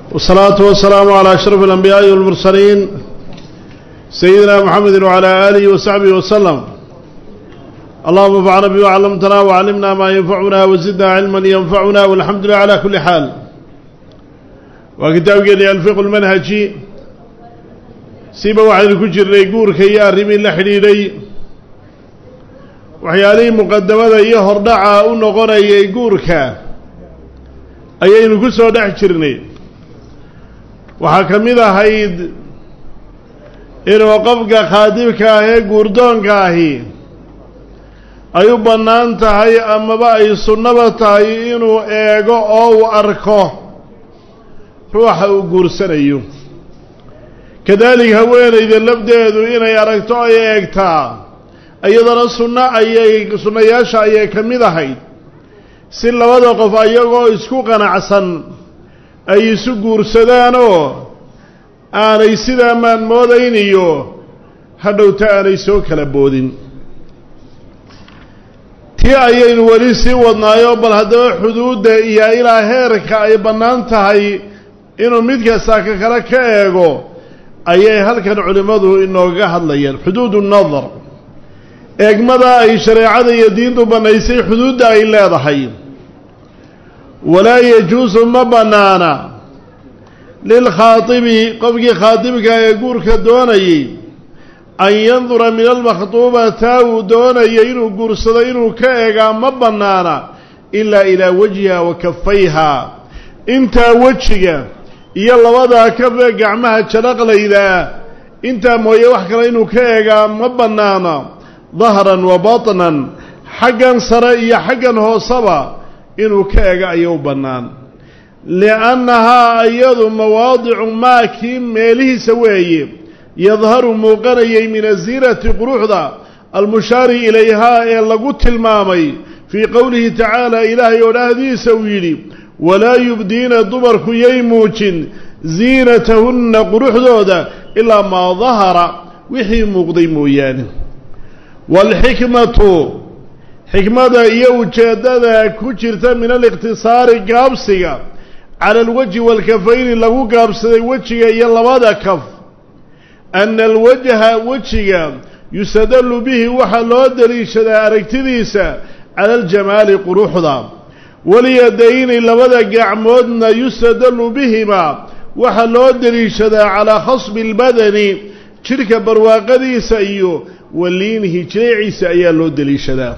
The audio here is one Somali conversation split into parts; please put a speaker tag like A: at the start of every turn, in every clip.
A: والصلاة والسلام على أشرف الأنبياء والمرسلين سيدنا محمد وعلى آله وصحبه وسلم اللهم انفعنا بما علمتنا وعلمنا ما ينفعنا وزدنا علما ينفعنا والحمد لله على كل حال وكتاب قال الفقه المنهجي سيبا واحد الكجر ليقور كي أرمي لحليلي waxyaalihii muqadamada iyo hordhaca u noqonayay guurka ayaynu ku soo dhex jirnay waxaa ka mid ahayd inuu qofka khaadibka ah ee guurdoonka ahi ay u bannaan tahay amaba ay sunnaba tahay inuu eego oo uu arko ruuxa uu guursanayo kadaalika haweenayda lafdeedu inay aragto ay eegtaa iyadana sunno ayay sunnayaasha ayay ka mid ahayd si labada qof ayagoo isku qanacsan ay isu guursadaanoo aanay sidaa maan moodayn iyo hadhowta aanay soo kala boodin tii ayaynu weli sii wadnaayoo bal haddaba xuduudda iyo ilaa heerka ay bannaan tahay inuu mid kasta ka kale ka eego ayay halkan culimmadu inooga hadlayaan xuduudu nadar eegmada ay shareecada iyo diintu bannaysay xuduudda ay leedahay walaa yajuusu ma bannaana lilkhaatibi qofkii khaatibka ee guurka doonayay an yandura min almakhtuubata uu doonayay inuu guursado inuu ka eegaa ma bannaana ilaa ilaa wajhiha wa kafayhaa intaa wejiga iyo labadaa kafee gacmaha jalaqlaydaa intaa mooye wax kale inuu ka eegaa ma bannaana dahran wa batnan xaggan sare iyo xaggan hooseba inuu ka ega aya u bannaan liannahaa iyadu mawaadicu maa kii meelihiisa weeye yadharu muuqanayay min asiinati quruxda almushaari ilayhaa ee lagu tilmaamay fii qowlihi tacaala ilaahay oo dhahdiisa uu yidhi walaa yubdiina dumarku yay muujin ziinatahunna quruxdooda ilaa maa dahara wixii muuqday mooyaane waalxikmatu xikmada iyo ujeeddada ku jirta min alikhtisaari gaabsiga cala alwajhi waalkafayni lagu gaabsaday wejiga iyo labada kaf ana alwajha wejiga yustadallu bihi waxaa loo daliishadaa aragtidiisa cala aljamaali quruxda walyadayni labada gacmoodna yustadallu bihima waxaa loo daliishadaa calaa khasbi albadani jidhka barwaaqadiisa iyo waliinihi jireeciisa ayaa loo deliishadaa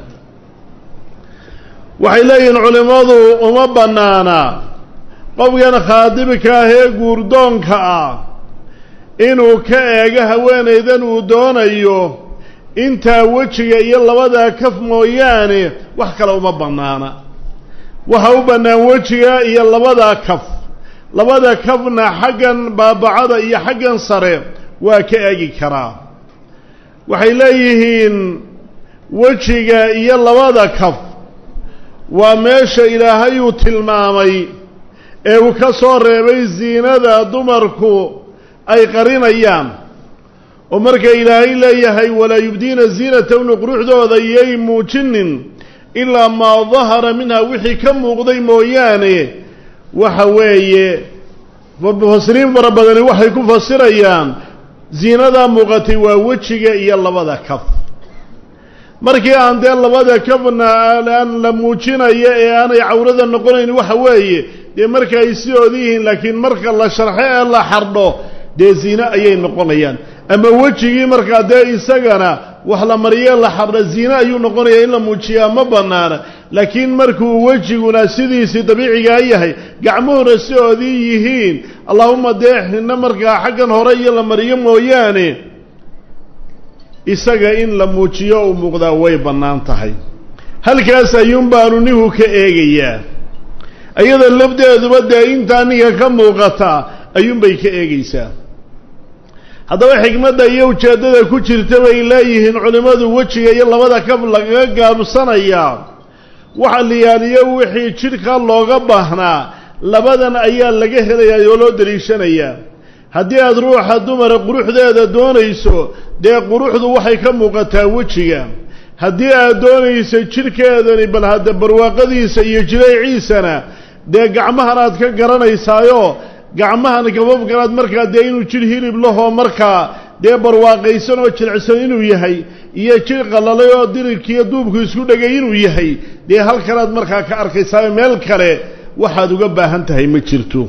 A: waxay leeyihiin culimmadu uma bannaana qofkan khaadibka ah ee guurdoonka ah inuu ka eego haweenaydan uu doonayo intaa wejiga iyo labadaa kaf mooyaane wax kale uma bannaana waxa u bannaan wejiga iyo labadaa kaf labada kafna xaggan baabacada iyo xaggan sare waa ka eegi karaa waxay leeyihiin wejiga iyo labada kaf waa meesha ilaahay uu tilmaamay ee uu ka soo reebay ziinada dumarku ay qarinayaan oo marka ilaahay leeyahay walaa yubdiina ziinatahunna quruxdooda yay muujinin ilaa maa dahara minha wixii ka muuqday mooyaane waxa weeye mufasiriin fara badani waxay ku fasirayaan ziinadaa muuqatay waa wejiga iyo labada kaf markii aan dee labada kafna aan la muujinayo ee aanay cawrada noqonayn waxa weeye dee marka ay sidoodi yihiin laakiin marka la sharxo ee la xardho dee ziine ayay noqonayaan ama wejigii markaa dee isagana wax la mariye la xardho ziine ayuu noqonayaa in la muujiyaa ma bannaana laakiin markuu wejiguna sidiisii dabiicigaa yahay gacmuhuna sidoodii yihiin allahuma dee xinno markaa xaggan hore iyo la mariyo mooyaane isaga in la muujiyo uu muuqdaa way bannaan tahay halkaas ayuun baanu nihu ka eegayaa iyada lafdeeduba dee intaa ninka ka muuqata ayuunbay ka eegaysaa haddaba xikmadda iyo ujeeddada ku jirta bay leeyihiin culimmadu wejiga iyo labada kaf lagaga gaabsanayaa waxa liyaaliyo wixii jidhka looga baahnaa labadan ayaa laga helayaa oo loo daliishanayaa haddii aada ruuxa dumara quruxdeeda doonayso dee quruxdu waxay ka muuqataa wejiga haddii aad doonayso jidhkeedani bal hadda barwaaqadiisa iyo jireeciisana dee gacmahan aad ka garanaysaayo gacmahan gababkanaad markaa dee inuu jir hilib lahoo markaa dee barwaaqaysan oo jilicsan inuu yahay iyo jir qalalay oo dirirkiiyo duubku isku dhegay inuu yahay dee halkanaad markaa ka arkaysaa meel kale waxaad uga baahan tahay ma jirto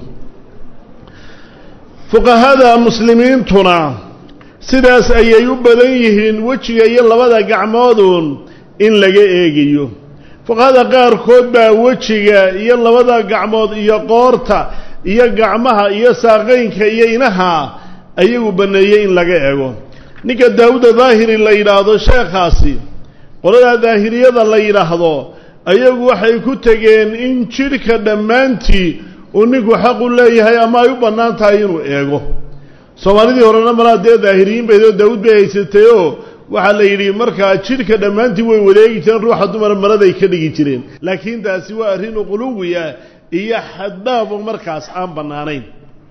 A: fuqahada muslimiintuna sidaas ayay u badan yihiin wejiga iyo labada gacmooduun in laga eegayo fuqahada qaarkood baa wejiga iyo labada gacmood iyo qoorta iyo gacmaha iyo saaqaynka iyo inaha ayagu banneeyey in laga eego ninka daawuda daahiri la yidhaahdo sheekhaasi qoladaa daahiriyada la yidhaahdo ayagu waxay ku tegeen in jidhka dhammaantii uu ninku xaqu leeyahay ama ay u bannaan tahay inuu eego soomaalidii horena malaa dee daahiriyiin baydoo daawud bay haysatayoo waxaa la yidhi markaa jidhka dhammaantii way wadeegi jireen ruuxa dumar maraday ka dhigi jireen laakiin taasi waa arrin uquluwiya iyo xaddaafo markaas aan bannaanayn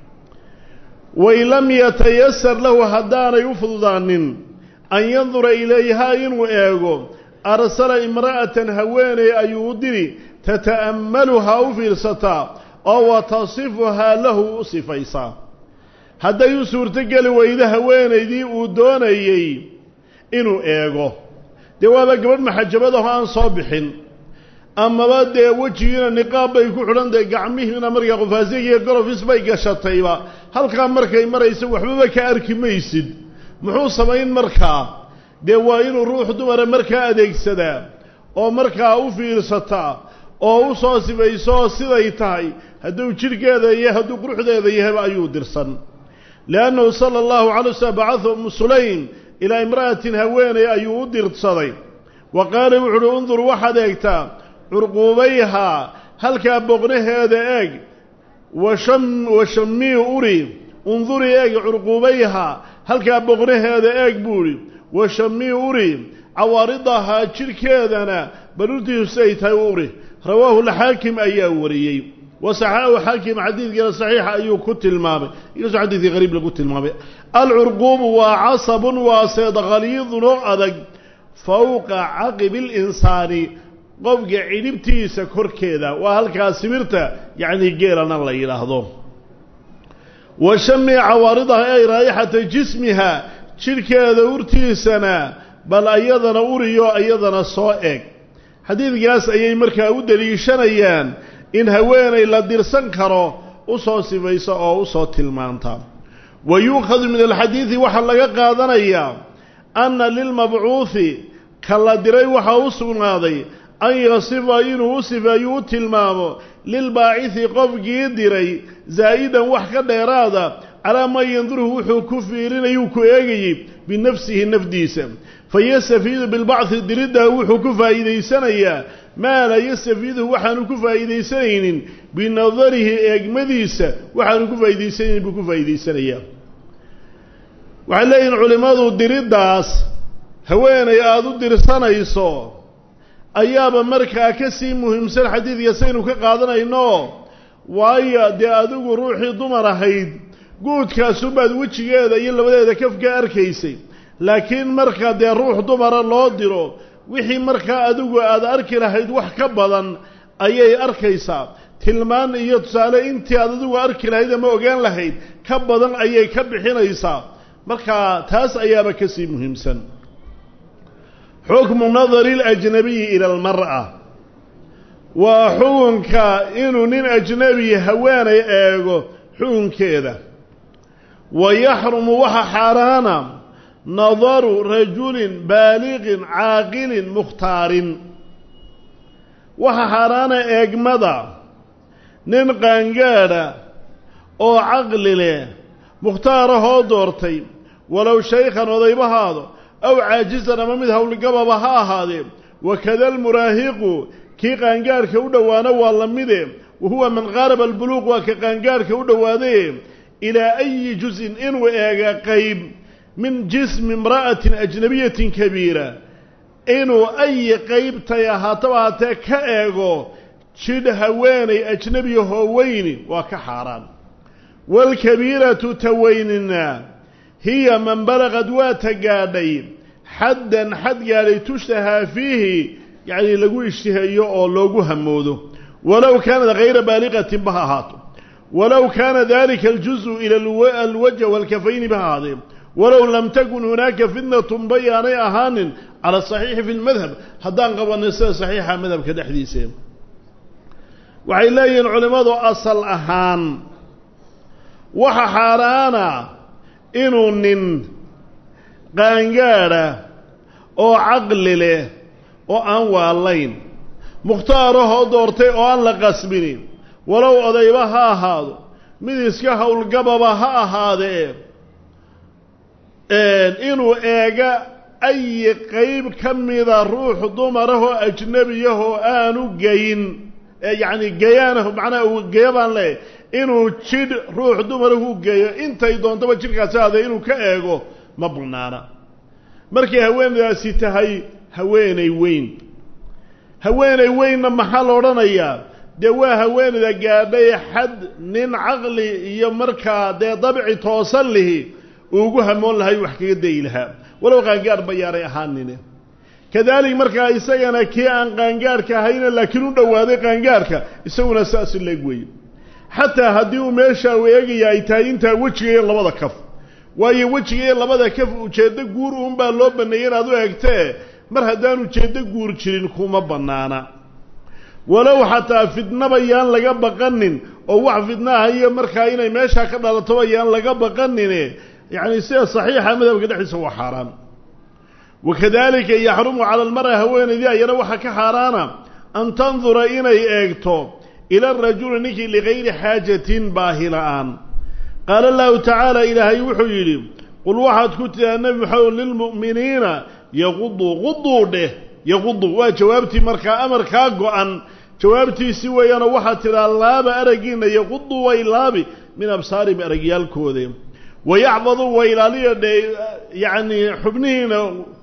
A: wain lam yatayasar lahu haddaanay u fududaanin an yandura ilayhaa inuu eego arsala imra'atan haweeney ayuu u diri tata'ammaluhaa u fiirsataa oo wa tasifuhaa lahu u sifaysaa hadday u suurtogeli weydo haweenaydii uu doonayey inuu eego dee waaba gabadh maxajabadaho aan soo bixin amaba dee wejigiina niqaab bay ku xidhan tahay gacmihiina markaa qofaasigiiyo gorofis bay gashatayba halkaa markay maraysa waxbaba ka arki maysid muxuu samayn markaa dee waa inuu ruux dumara markaa adeegsadaa oo markaa u fiirsataa oo u soo sibayso siday tahay hadduu jidhkeeda iyo hadduu quruxdeeda yahayba ayuu dirsan liannahu sala allahu calay waslm bacatha umu sulaym ilaa imra'atin haweeney ayuu u dirsaday wa qaala wuxu uhi undur waxaad eegtaa curquubayhaa halkaa boqnaheeda eeg washam washamii uri undurii eeg curquubayhaa halkaa boqnaheeda eeg buu idhi washamii uri cawaaridahaa jidhkeedana baruurtiisu siday tahay u uri rawaahu lxaakim ayaa wariyey wasaxaahu xaakim xadiidkiina saxiixa ayuu ku tilmaamay inkastoo xadiidkii qariib lagu tilmaamay alcurquubu waa casabun waa seed khaliidun oo adag fowqa caqibi linsaani qofka cidhibtiisa korkeeda waa halkaa sibirta yacni geelana la yidhaahdo wa shami cawaaridaha ay raayixata jismiha jidhkeeda urtiisana bal ayadana uriyo iyadana soo eg xadiidkaas ayay markaa u deliishanayaan in haweenay la dirsan karo u soo sifaysa oo u soo tilmaanta wa yuukhadu min alxadiidi waxaa laga qaadanayaa anna lilmabcuuhi ka la diray waxaa u sugnaaday an yasifa inuu u sifeeyu u tilmaamo lilbaacidi qofkii diray zaa'idan wax ka dheeraada calaa maa yanduruhu wuxuu ku fiirinayuu ku eegayey binafsihi nafdiisa fa yastafiidu bilbacdi diriddaa wuxuu ku faa'iidaysanayaa maa laa yastafiiduhu waxaanu ku faa'iidaysanaynin binadarihi eegmadiisa waxaanu ku faa'iidaysanaynin buu ku faa'iidaysanayaa waxay leeyihin culimmadu diriddaas haweenay aada u dirsanayso ayaaba markaa ka sii muhiimsan xadiidka saynu ka qaadanayno waayo dee adigu ruuxii dumar ahayd guudkaasubaad wejigeeda iyo labadeeda kaf ka arkaysay laakiin marka dee ruux dumara loo diro wixii markaa adigu aada arki lahayd wax ka badan ayay arkaysaa tilmaan iyo tusaale intii aad adigu arki lahayd ama ogaan lahayd ka badan ayay ka bixinaysaa markaa taas ayaaba ka sii muhiimsan xukmu nadari اlajnabiyi ila almar'a waa xukunka inuu nin ajnabi haweenay eego xukunkeeda wa yaxrumu waxa xaaraana nadaru rajulin baaliqin caaqilin mukhtaarin waxa xaaraana eegmada nin qaangaadha oo caqli leh mukhtaarahoo doortay walow shaykhan odaybahaado aw caajisan ama mid howlgababa ha ahaadee wakada almuraahiqu kii qaangaadhka u dhowaana waa la mide wa huwa man qaaraba albuluuq waa ka qaangaadhka u dhowaadaye ilaa ayi juz-in inuu eega qayb min jismi imra'atin ajnabiyatin kabiira inuu ayi qaybtay ahaataba haatee ka eego jidh haweenay ajnabiyahoo weyni waa ka xaaraan waalkabiiratu taweynina hiya man balaqad waa ta gaadhay xaddan xad gaadhay tushtahaa fiihi yacnii lagu ishtiheeyo oo loogu hamoodo walow kaanad hayra baaliqatin ba ha ahaato walow kaana dalika aljuزء ila alwajh wاlkafayni ba ahaadee walow lam takun hunaaka fitnatun bayaanay ahaanin cala saxiixi fi lmadhab haddaan qabanay sida saxiixa madhabka dhexdiisa waxay leeyihiin culimmadu asal ahaan waxa xaaraana inuu nin qaangaadha oo caqli leh oo aan waalayn mukhtaarahoo doortay oo aan la qasbinin walow odayba ha ahaado mid iska howlgababa ha ahaadee inuu eega ayi qeyb ka mida ruux dumarahoo ajnabiyahoo aanu geyin yacni geyaanahu macnaha uu geyo baan leeyahy inuu jidh ruux dumarahu geeyo intay doontaba jidhkaasi ahaadee inuu ka eego ma bannaana markay haweenaydaasi tahay haweenay weyn haweenay weynna maxaa la odhanayaa dee waa haweenayda gaadhay xad nin caqli iyo markaa dee dabci toosan lihi uugu hamoon lahay wax kaga dayi lahaa walow qaangaadh bayaanay ahaanine kadalik markaa isagana kii aan qaangaadhka ahayna laakiin u dhowaaday qaangaadhka isaguna saas leeg weeye xataa haddii uu meeshaa u eegaya ay tahay intaa wejiga iyo labada kaf waayo wejiga iyo labada kaf ujeeddo guur uunbaa loo baneeyey inaad u eegtee mar haddaan ujeeddo guur jirin kuma bannaana walow xataa fidnaba yaan laga baqanin oo wax fidnaha iyo markaa inay meeshaa ka dhalatoba yaan laga baqanine yacni sida saxiixa madhabka dhexdiisa waa xaaraan wakadalika yaxrumu cala almar'a haweenaydii ayana waxaa ka xaaraana an tandura inay eegto ila arajuli ninkii ligayri xaajatin baahi la-aan qaala allahu tacaala ilaahay wuxuu yidhi qul waxaad ku tidaa nebi maxamed lilmu'miniina yaquduu quduu dheh yaqudu waa jawaabtii markaa amarkaa go-an jawaabtiisii weeyaanoo waxaad tidhaa laaba araggiina yaquduu way laabi min absaarihim aragyaalkooda wayaxfaduu way ilaaliya dhe yacni xubnihiina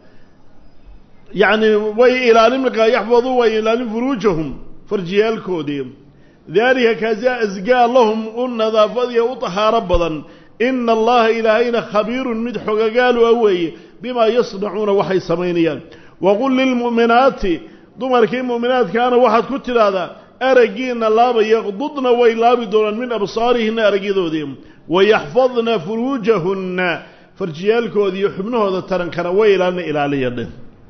A: yacni way ilaalin markaa yaxfaduu way ilaalin furuujahum farjiyaalkoodii daalika kaasi asgaa lahum u nadaafadiya u tahaaro badan ina allaha ilaahayna khabiirun mid xogagaalu a weeye bimaa yasnacuuna waxay samaynayaan waqul lilmu'minaati dumarkii mu'minaadkaana waxaad ku tidhaahdaa araggiina laaba yaqdudna way laabi doonaan min absaarihinna aragyadoodii wayaxfadna furuujahunna farjiyaalkoodii iyo xubnahooda tarankana way ilaalina ilaaliya dheh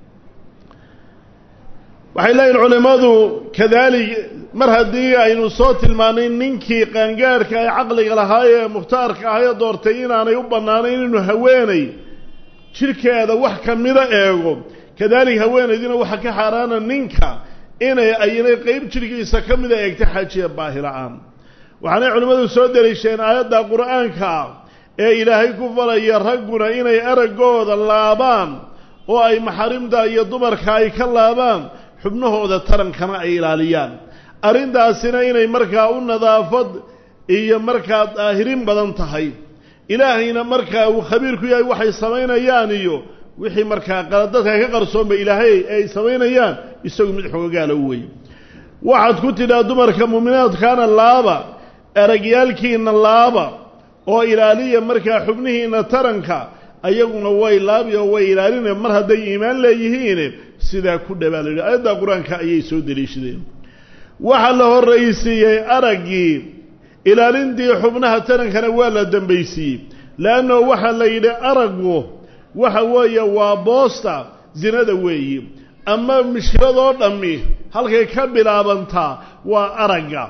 A: waxay leeyihin culimmadu kadaalik mar haddii aynu soo tilmaanay ninkii qaangaadhka ee caqliga lahaa ee mukhtaarka ah ee doortay inaanay u bannaanayn inuu haweenay jidhkeeda wax ka mida eego kadalik haweenaydina waxaa ka xaaraana ninka inay aynay qeyb jidhkiisa ka mida eegta xaajiya baahi la-aan waxaanay culimmadu soo deliisheen aayadda qur-aanka ah ee ilaahay ku falaya ragguna inay araggooda laabaan oo ay maxarimta iyo dumarka ay ka laabaan xubnahooda tarankana ay ilaaliyaan arrintaasina inay markaa u nadaafad iyo markaa daahirin badan tahay ilaahayna markaa uu khabiir ku yahay waxay samaynayaan iyo wixii markaa qaladadka ka qarsoonba ilaahay ay samaynayaan isagu mid xogagaala u weeye waxaad ku tidhaa dumarka muuminaadkaana laaba aragyaalkiina laaba oo ilaaliya markaa xubnihiina taranka ayaguna way laabi oo way ilaalina mar hadday iimaan leeyihiin sidaa ku dhabaa la yidhi aayadda qur-aanka ayay soo deliishadeen waxaa la horraysiiyey araggii ilaalintii xubnaha tarankana waa la dambaysiiyey leanno waxaa la yidhi araggu waxa weeye waa boosta zinada weeyi ama mishkiladoo dhammi halkay ka bilaabantaa waa aragga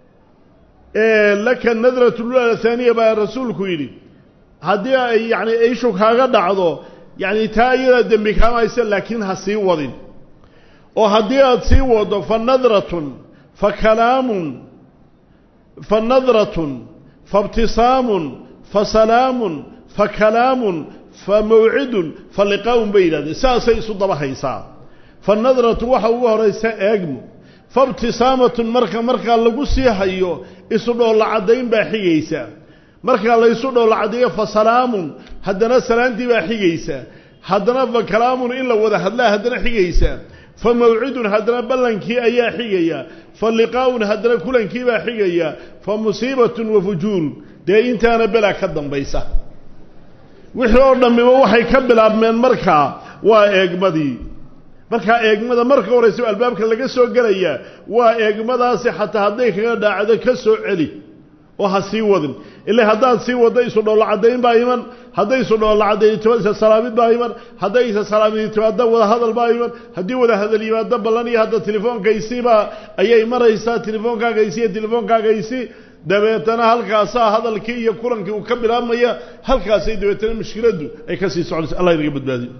A: laka nadratu lula haaniya baa rasuulku yidhi haddii ay yacni ishu kaaga dhacdo yacni taa iyadaa dembi kaamaysa laakiin ha sii wadin oo haddii aada sii wado fa nadratun fa kalaamun fa nadratun fa ibtisaamun fa salaamun fa kalaamun fa mawcidun fa liqaa'un bay yidhahdeen saasay isu daba haysaa fa nadratu waxa ugu horaysa eegmo fa ibtisaamatun marka markaa lagu sii hayo isu dhoolla caddayn baa xigaysa markaa laysu dhoolla caddeeyo fa salaamun haddana salaantii baa xigaysa haddana fa kalaamun in la wada hadlaa haddana xigaysa fa mawcidun haddana ballankii ayaa xigaya fa liqaa'un haddana kulankii baa xigaya fa musiibatun wa fujuurun dee intaana belaa ka dambaysa wixii oo dhammiba waxay ka bilaabmeen markaa waa eegmadii markaa eegmada marka horaysa albaabka laga soo gelayaa waa eegmadaasi xataa hadday kaga dhaacdo ka soo celi oo ha sii wadin ila haddaad sii wadda isu dhoollo caddayn baa iman hadday isu dhoollo caddayn isa salaamid baa iman hadday isa salaamid timaadda wadahadal baa iman haddii wadahadal yimaado ballan iyo hadda telefoonkaysibaa ayay maraysaa telefoonkaagaysi iyo telefoonkaagaysi dabeetana halkaasaa hadalkii iyo kulankii uu ka bilaabmaya halkaasay dabeetana mushkiladdu ay ka sii soconaysa allah inaga badbaadiyo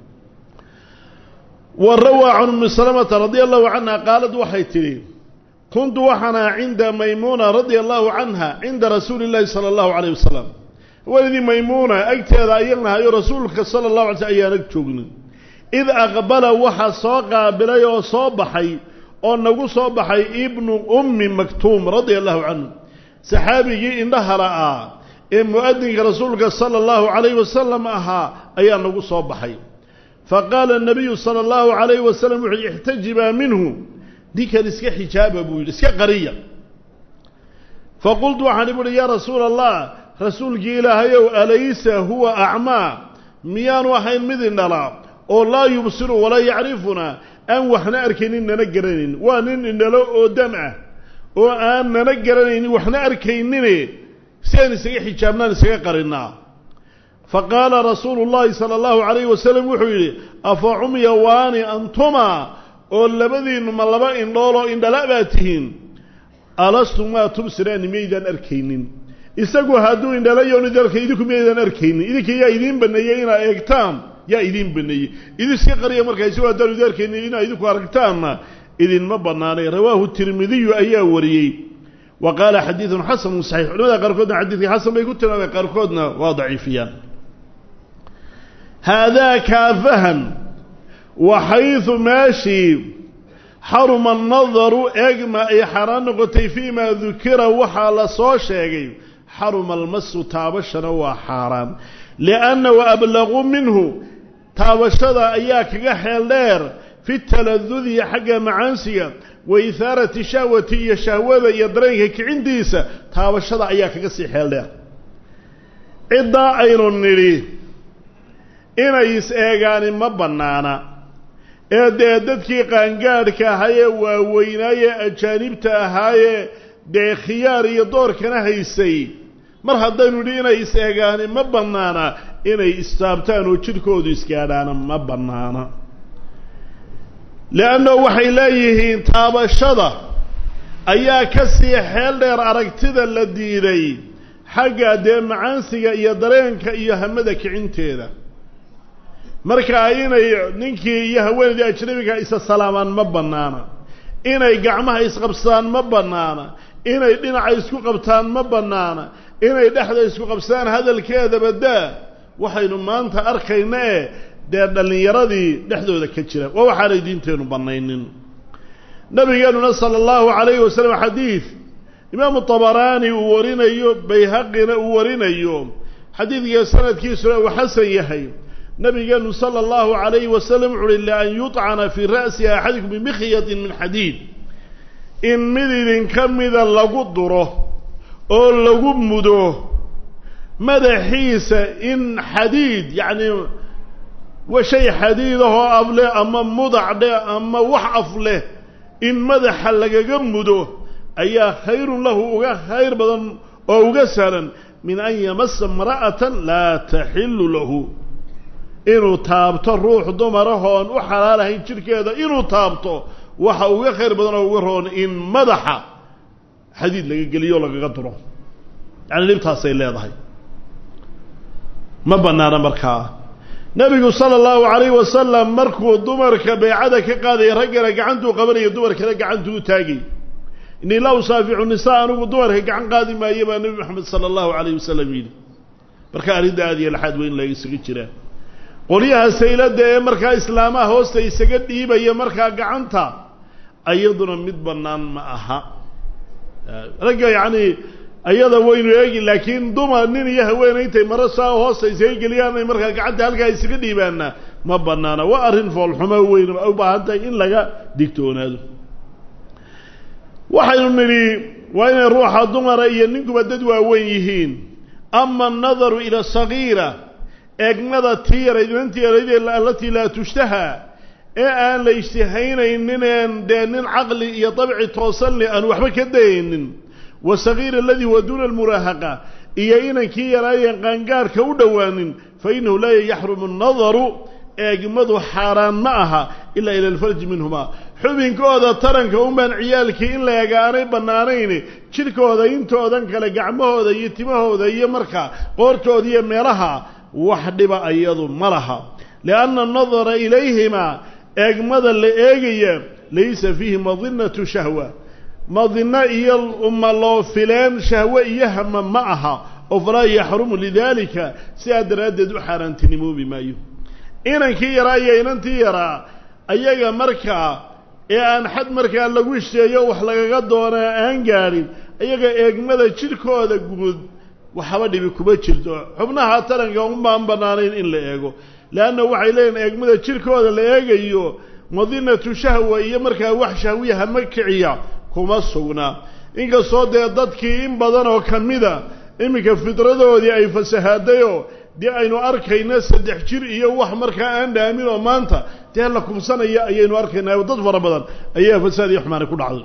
A: wa rawaa can ummi salamata radia allahu canha qaalad waxay tidhi kuntu waxaana cinda maymuuna radia allahu canha cinda rasuuli llahi sala allahu calayh wasalam haweenadii maymuuna agteeda ayaan nahayo rasuulka sala allahu alay slm ayaan ag joognin id aqbala waxa soo qaabilay oo soo baxay oo nagu soo baxay ibnu ummi maktuum radia allahu canhu saxaabigii indhahala ah ee mu'adinka rasuulka sala allahu calayh wasalam ahaa ayaa nagu soo baxay faqaala nabiyu sala allahu calayhi wasalam wuxu uhi ixtajibaa minhu ninkan iska xijaaba buu yidhi iska qariya faqultu waxaan ibu uhi yaa rasuula allah rasuulkii ilaahayow alaysa huwa acmaa miyaanu ahayn mid indhala oo laa yubsiru walaa yacrifunaa aan waxna arkaynin nana garanayn waa nin indhalo oo dam ah oo aan nana garanaynin waxna arkaynine si aan isaga xijaabnaan isaga qarinnaa fa qaala rasuulu llaahi sala allahu calayhi wasalam wuxuu yidhi afa cumya waani antuma oo labadiinnu ma laba indhooloo indhala baad tihiin alastum maa tubsiraani miyaydaan arkaynin isagu hadduu indhalayoon idalka idinku miyaydaan arkaynin idinka yaa idiin baneeyey inaa eegtaan yaa idiin baneeyey idin iska qariya markaa isagu haddaanu idi arkaynin inaa idinku aragtaanna idinma bannaanay rawaahu tirmidiyu ayaa wariyey wa qaala xadiidun xasanun saxiix culamada qaarkoodna xadiidkii xasan bay ku tilmaameen qaarkoodna waa daciifiyaan haadaa kaafahan waxaydu meeshii xaruma annadaru eegma ay xaaraan noqotay fii maa dukira waxaa la soo sheegay xaruma almasu taabashana waa xaaraan lianna wa ablaqu minhu taabashada ayaa kaga xeel dheer fi taladudi xagga macaansiga wa ihaarati shahwati iyo shahwada iyo dareenka kicintiisa taabashada ayaa kaga sii xeel dheer ciddaa aynu nidhi inay is-eegaani ma bannaana ee dee dadkii qaangaadhka ahaayee waaweynaayee ajaanibta ahaayee dee khiyaar iyo doorkana haysay mar haddaynu nidhi inay is-eegaani ma bannaana inay istaabtaan oo jidhkoodu isgaadhaana ma bannaana leanna waxay leeyihiin taabashada ayaa ka sii xeel dheer aragtida la diiday xagga dee macaansiga iyo dareenka iyo hamada kicinteeda markaa inay ninkii iyo haweenaydii ajnabiga isa salaamaan ma bannaana inay gacmaha isqabsadaan ma bannaana inay dhinaca isku qabtaan ma bannaana inay dhexda isku qabsadaan hadalkeedaba daa waxaynu maanta arkayna ee dee dhallinyaradii dhexdooda ka jira waa waxaanay diinteennu bannaynin nabigeenuna sala allahu calayhi wasalam xadiid imaamu tabaraani uu warinayo bayhaqina uu warinayo xadiidka sanadkiisuna uu xasan yahay nabigeenu sala allahu calayhi wasalam wuxu uhi lian yuطcana fii ra'si axadikum bimikhyadin min xadiid in mid idinka mida lagu duro oo lagu mudo madaxiisa in xadiid yacni shay xadiidahoo af leh ama mudac dheh ama wax af leh in madaxa lagaga mudo ayaa khayrun lahu uga khayr badan oo uga sahlan min an yamasa imra'atan laa taxilu lahu inuu taabto ruux dumarahoon u xalaalahayn jidhkeeda inuu taabto waxa uga khayr badan oo uga roon in madaxa xadiid laga geliyo o lagaga duro yacni dhibtaasay leedahay ma bannaana markaa nebigu sala allahu calayhi wasalam markuu dumarka baycada ka qaadaya raggana gacantuu qabanaya dumarkana gacantuu u taagay innii laa usaaficu nisaa anigu dumarka gacan qaadi maayo baa nebi maxamed sala allahu calayhi wasalam yidhi marka arrinta aad iyo laxaad weyn laga isaga jiraa qolyaha sayladda ee markaa islaamaha hoosta isaga dhiibaya markaa gacanta ayaduna mid bannaan ma aha ragga yacni ayada waynu eegi laakiin dumar nin iyo haweeney intay maro saa hoosta isaga geliyaan ay markaa gacanta halkaa isaga dhiibaana ma bannaana waa arrin foolxumo weyn ay u baahan tahay in laga digtoonaado waxaynu nidhi waa inay ruuxa dumara iyo ninkuba dad waaweyn yihiin ama annadaru ila sagiira eegmada tii yarayd inantii yarayd alatii laa tushtaha ee aan la ishtihaynaynineen dee nin caqli iyo dabci toosan leh aan waxba ka dayaynin wasagiir aladii huwa duuna almuraahaqa iyo inankii yaraayan qaangaarhka u dhowaanin fa innahu laa yaxrumu annadaru eegmadu xaaraan ma aha ilaa ila alfarji minhumaa xubinkooda taranka unbaan ciyaalkii in la eega aanay bannaanayn jidhkooda intoodan kale gacmahooda iyo timahooda iyo markaa qoortooda iyo meelaha wax dhiba iyadu ma laha lianna annadara ilayhimaa eegmada la eegaya laysa fiihi madinatu shahwa madino iyo uma loo fileen shahwe iyo hama ma aha oo falaa yaxrumu lidaalika sidaa daraaddeed u xaaraantinimoobi maayo inankii yaraa iyo inantii yaraa ayaga markaa ee aan xad markaa lagu sheeyo wax lagaga doonaa aan gaadhin ayaga eegmada jidhkooda guud waxaba dhibi kuma jirto xubnaha taranka unbaan bannaanayn in la eego leanna waxay leeyihin eegmada jidhkooda la eegayo madinatu shahwa iyo markaa wax shahwiya hama kiciya kuma sugnaa inkastoo dee dadkii in badan oo ka mida iminka fidradoodii ay fasahaadayoo dee aynu arkayna saddex jir iyo wax markaa aan dhaamin oo maanta dee la kubsanaya ayaynu arkaynaa oo dad fara badan ayaa fasaad iyo xumaani ku dhacday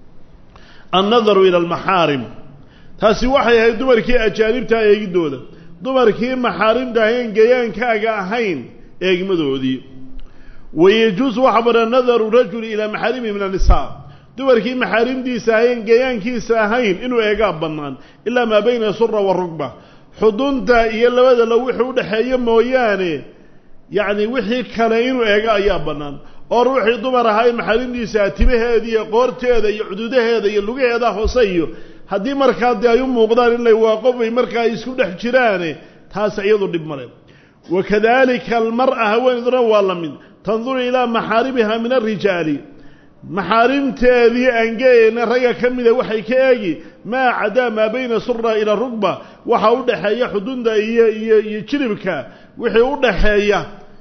A: annadaru ila almaxaarim taasi waxay ahayd dumarkii ajaanibtaa eegidooda dumarkii maxaarimta ahayn gayaankaaga ahayn eegmadoodii wayejuusu waxa badan nadaru rajuli ilaa maxaarimihi min annisaa dumarkii maxaarimdiisa ahayn gayaankiisa ahayn inuu eegaa bannaan ilaa maa bayna sura wa rugba xudunta iyo labada lo wixii udhaxeeya mooyaane yacni wixii kale inuu eego ayaa bannaan oo ruuxii dumar ahaa maxaarimdiisa timaheeda iyo qoorteeda iyo cududaheeda iyo lugaheeda hoose iyo haddii markaa dee ay u muuqdaan in la waa qof ay markaa isku dhex jiraane taas iyadu dhib male wakadalika almar'a haweeneyduna waa la mid tanduru ilaa maxaarimiha min alrijaali maxaarimteedii aangeeyeyna ragga ka mida waxay ka eegi maa cadaa maa bayna sura ila rugba waxa u dhaxeeya xudunta iyo iyo iyo jiribka wixii u dhaxeeya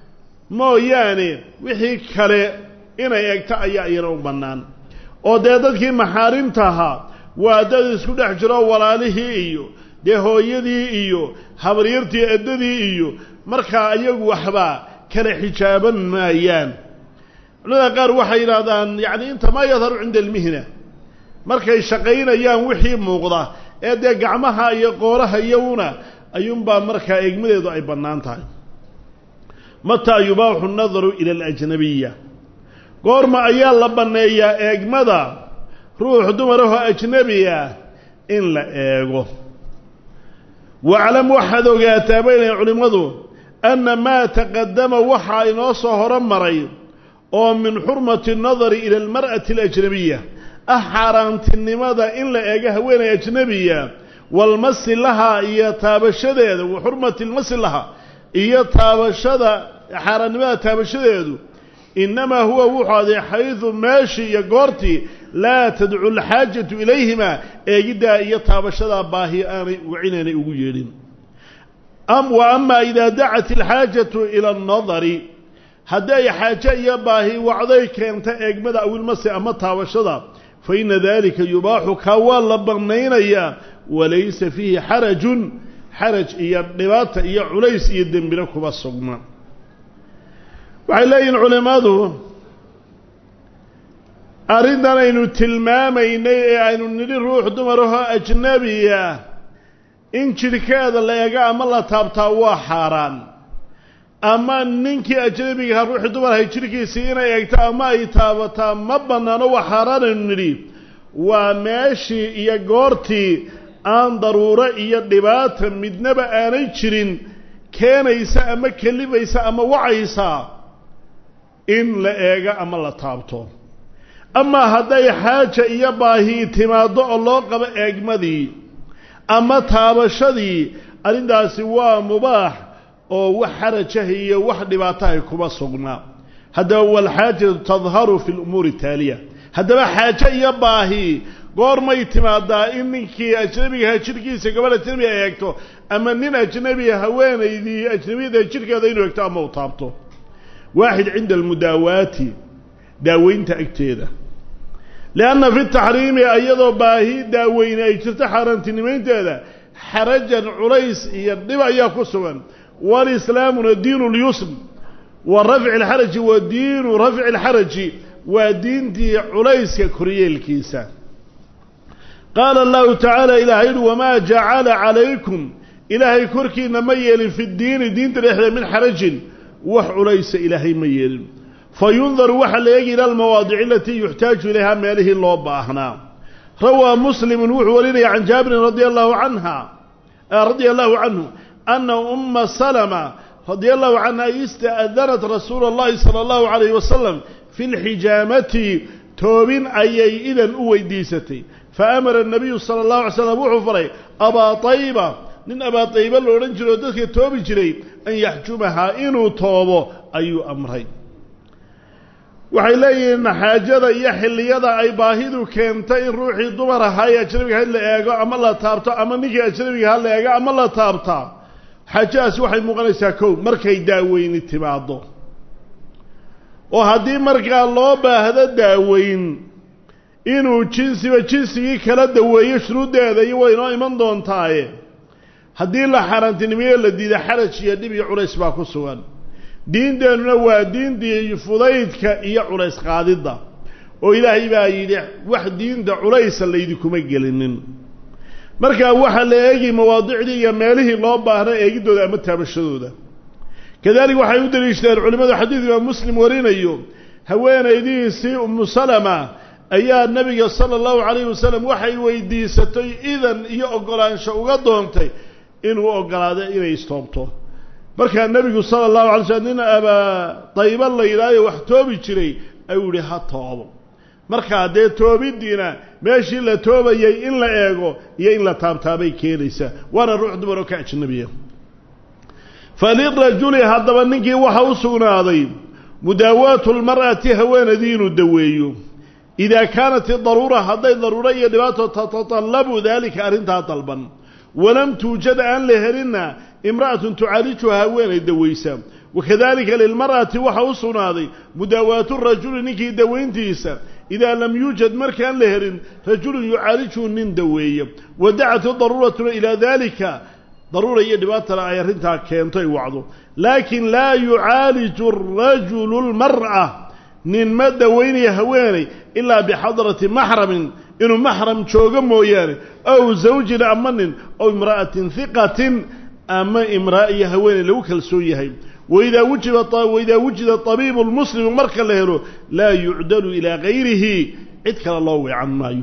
A: mooyaane wixii kale inay eegto ayaa iyana u bannaan oo dee dadkii maxaarimtahaa waa dad isku dhex jiro walaalihii iyo dee hooyadii iyo habaryartii eddadii iyo markaa iyagu waxba kala xijaaban maayaan culamada qaar waxay yidhaahdaan yacni inta maa yadharu cinda almihna markay shaqaynayaan wixii muuqda ee dee gacmaha iyo qooraha iyaguna ayuunbaa markaa eegmadeedu ay bannaan tahay mataa yubaaxu nadaru ila alajnabiya goorma ayaa la banneeyaa eegmada ruux dumarahoo ajnebiya in la eego waclam waxaad ogaataa baynayn culimmadu anna maa taqadama waxaa inoo soo horo maray oo min xurmati nadari ila almar'ati alajnabiya ah xaaraantinimada in la eego haweenay ajnebiya walmasi lahaa iyo taabashadeeda wa xurmati lmasi laha iyo taabashada xaaraannimada taabashadeedu innamaa huwa wuxuu aday xaydu meeshii iyo goortii laa tadcu alxaajatu ilayhima eegiddaa iyo taabashadaa baahi aanay wacinaynay ugu yeedhin wa ama idaa dacat alxaajatu ila annadari hadday xaaje iyo baahi wacday keenta eegmada awilmasi ama taabashada fa ina dalika yubaaxu kaa waa la bannaynayaa walaysa fiihi xarajun xaraj iyo dhibaata iyo culays iyo dembina kuma sugna waxay leeyihin culimmadu arrintan aynu tilmaamaynay ee aynu nidhi ruux dumarahoo ajnabiya in jidhkeeda la eego ama la taabtaa waa xaaraan ama ninkii ajnabigaha ruuxii dumarahay jidhkiisii inay eegto ama ay taabataa ma bannaano waa xaaraan aynu nidhi waa meeshii iyo goortii aan daruuro iyo dhibaata midnaba aanay jirin keenaysa ama kelibaysa ama wacaysa in la eego ama la taabto amaa hadday xaaja iyo baahi timaaddo oo loo qabo eegmadii ama taabashadii arrintaasi waa mubaax oo wax xarajaha iyo wax dhibaatahay kuma sugnaa haddaba walxaajatu tadharu fi lumuuri taaliya haddaba xaajo iyo baahi goormay timaadaa in ninkii ajnabigaha jidhkiisa gabadh ajnabiga eegto ama nin ajnabiga haweenaydii ajnabiyada jidhkeeda inuu eegto ama u taabto waaxid cinda almudaawaati daaweynta agteeda lianna fi taxriimi iyadoo baahi daaweyne ay jirto xaaraantinimaynteeda xarajan culays iyo dhib ayaa ku sugan walislaamuna diinu lyusr wa rafci alxaraji wa diinu rafci alxaraji waa diintii culayska koryeelkiisa qaala allahu tacaala ilaahay yihi wamaa jacala calaykum ilaahay korkiina ma yeelin fi ddiini diinta dhexdeeda min xarajin wax culaysa ilaahay ma yeelin fa yundaru waxaa la eegi ila almawaadici alatii yuxtaaju ilayhaa meelihii loo baahnaa rawaa muslimun wuxuu warinaya can jaabirin radia allahu canha radia allahu canhu ana umma salama radia allahu canha ista'danat rasuula allahi sala allahu calayhi wasalam fi lxijaamati toobin ayay idan u weydiisatay faamara الnabiyu salى الlahu alay slam wuxuu faray abaa طayba nin abaa طayba la odhan jiro oo dadka toobi jiray an yaxjumahaa inuu toobo ayuu amray waxay leeyihiin xaajada iyo xilliyada ay baahidu keentay in ruuxii dumar ahaa ee ajnabiga ha la eego ama la taabto ama ninkii ajnabiga ha la eego ama la taabtaa xaajadaasi waxay muuqanaysaa kow markay daaweyni timaado oo haddii markaa loo baahdo daaweyn inuu jinsiba jinsigii kala daweeyo shuruuddeeda iyo way inoo iman doontaaye haddii la xaaraantinimiyo la diida xaraj iyo dhib iyo culays baa ku sugan diinteennuna waa diintii fudaydka iyo culays qaadidda oo ilaahay baa yidhi wax diinta culaysa laydinkuma gelinin markaa waxaa la eegi mawaadicdii iyo meelihii loo baahna eegiddooda ama taabashadooda kadalik waxay u daliishadeen culimmadu xadiid imaam muslim warinayo haweenaydihiisii umu salama ayaa nabiga sala allahu calayhi wasalam waxay weydiisatay idan iyo oggolaansho uga doontay inuu oggolaado inay istoobto markaa nebigu sala allahu alay slm nin abaa dayba la yidhaayo wax toobi jiray ayuu yihi ha toobo markaa dee toobiddiina meeshii la toobayay in la eego iyo in la taabtaabay keenaysaa waana ruux dumar oo ka ajnabiya falirajuli haddaba ninkii waxa u sugnaaday mudaawaatu lmar'ati haweenadii inuu daweeyo idaa kaanat idaruura hadday daruuro iyo dhibaato tatatallabu daalika arrintaa dalban walam tuujad aan la helinna imra'atun tucaalijuha haweenay dawaysa wakadalika lilmar'ati waxa u sugnaaday mudaawaatu rajuli ninkii dawayntiisa idaa lam yuujad markaan la helin rajulun yucaalijuhu nin daweeya wadacat idaruuratuna ilaa dalika daruura iyo dhibaatana ay arrintaa keento ay wacdo laakin laa yucaaliju rajulu lmar'a nin ma dawaynaya haweenay ilaa bixadrati maxramin inuu maxram joogo mooyaane aw zawjin ama nin aw imra'atin hiqatin ama imraa iyo haweeney lagu kalsoon yahay waidaa wujiba waidaa wujida tabiibu lmuslimu marka la helo laa yucdalu ilaa gayrihi cid kale loo weecan maayo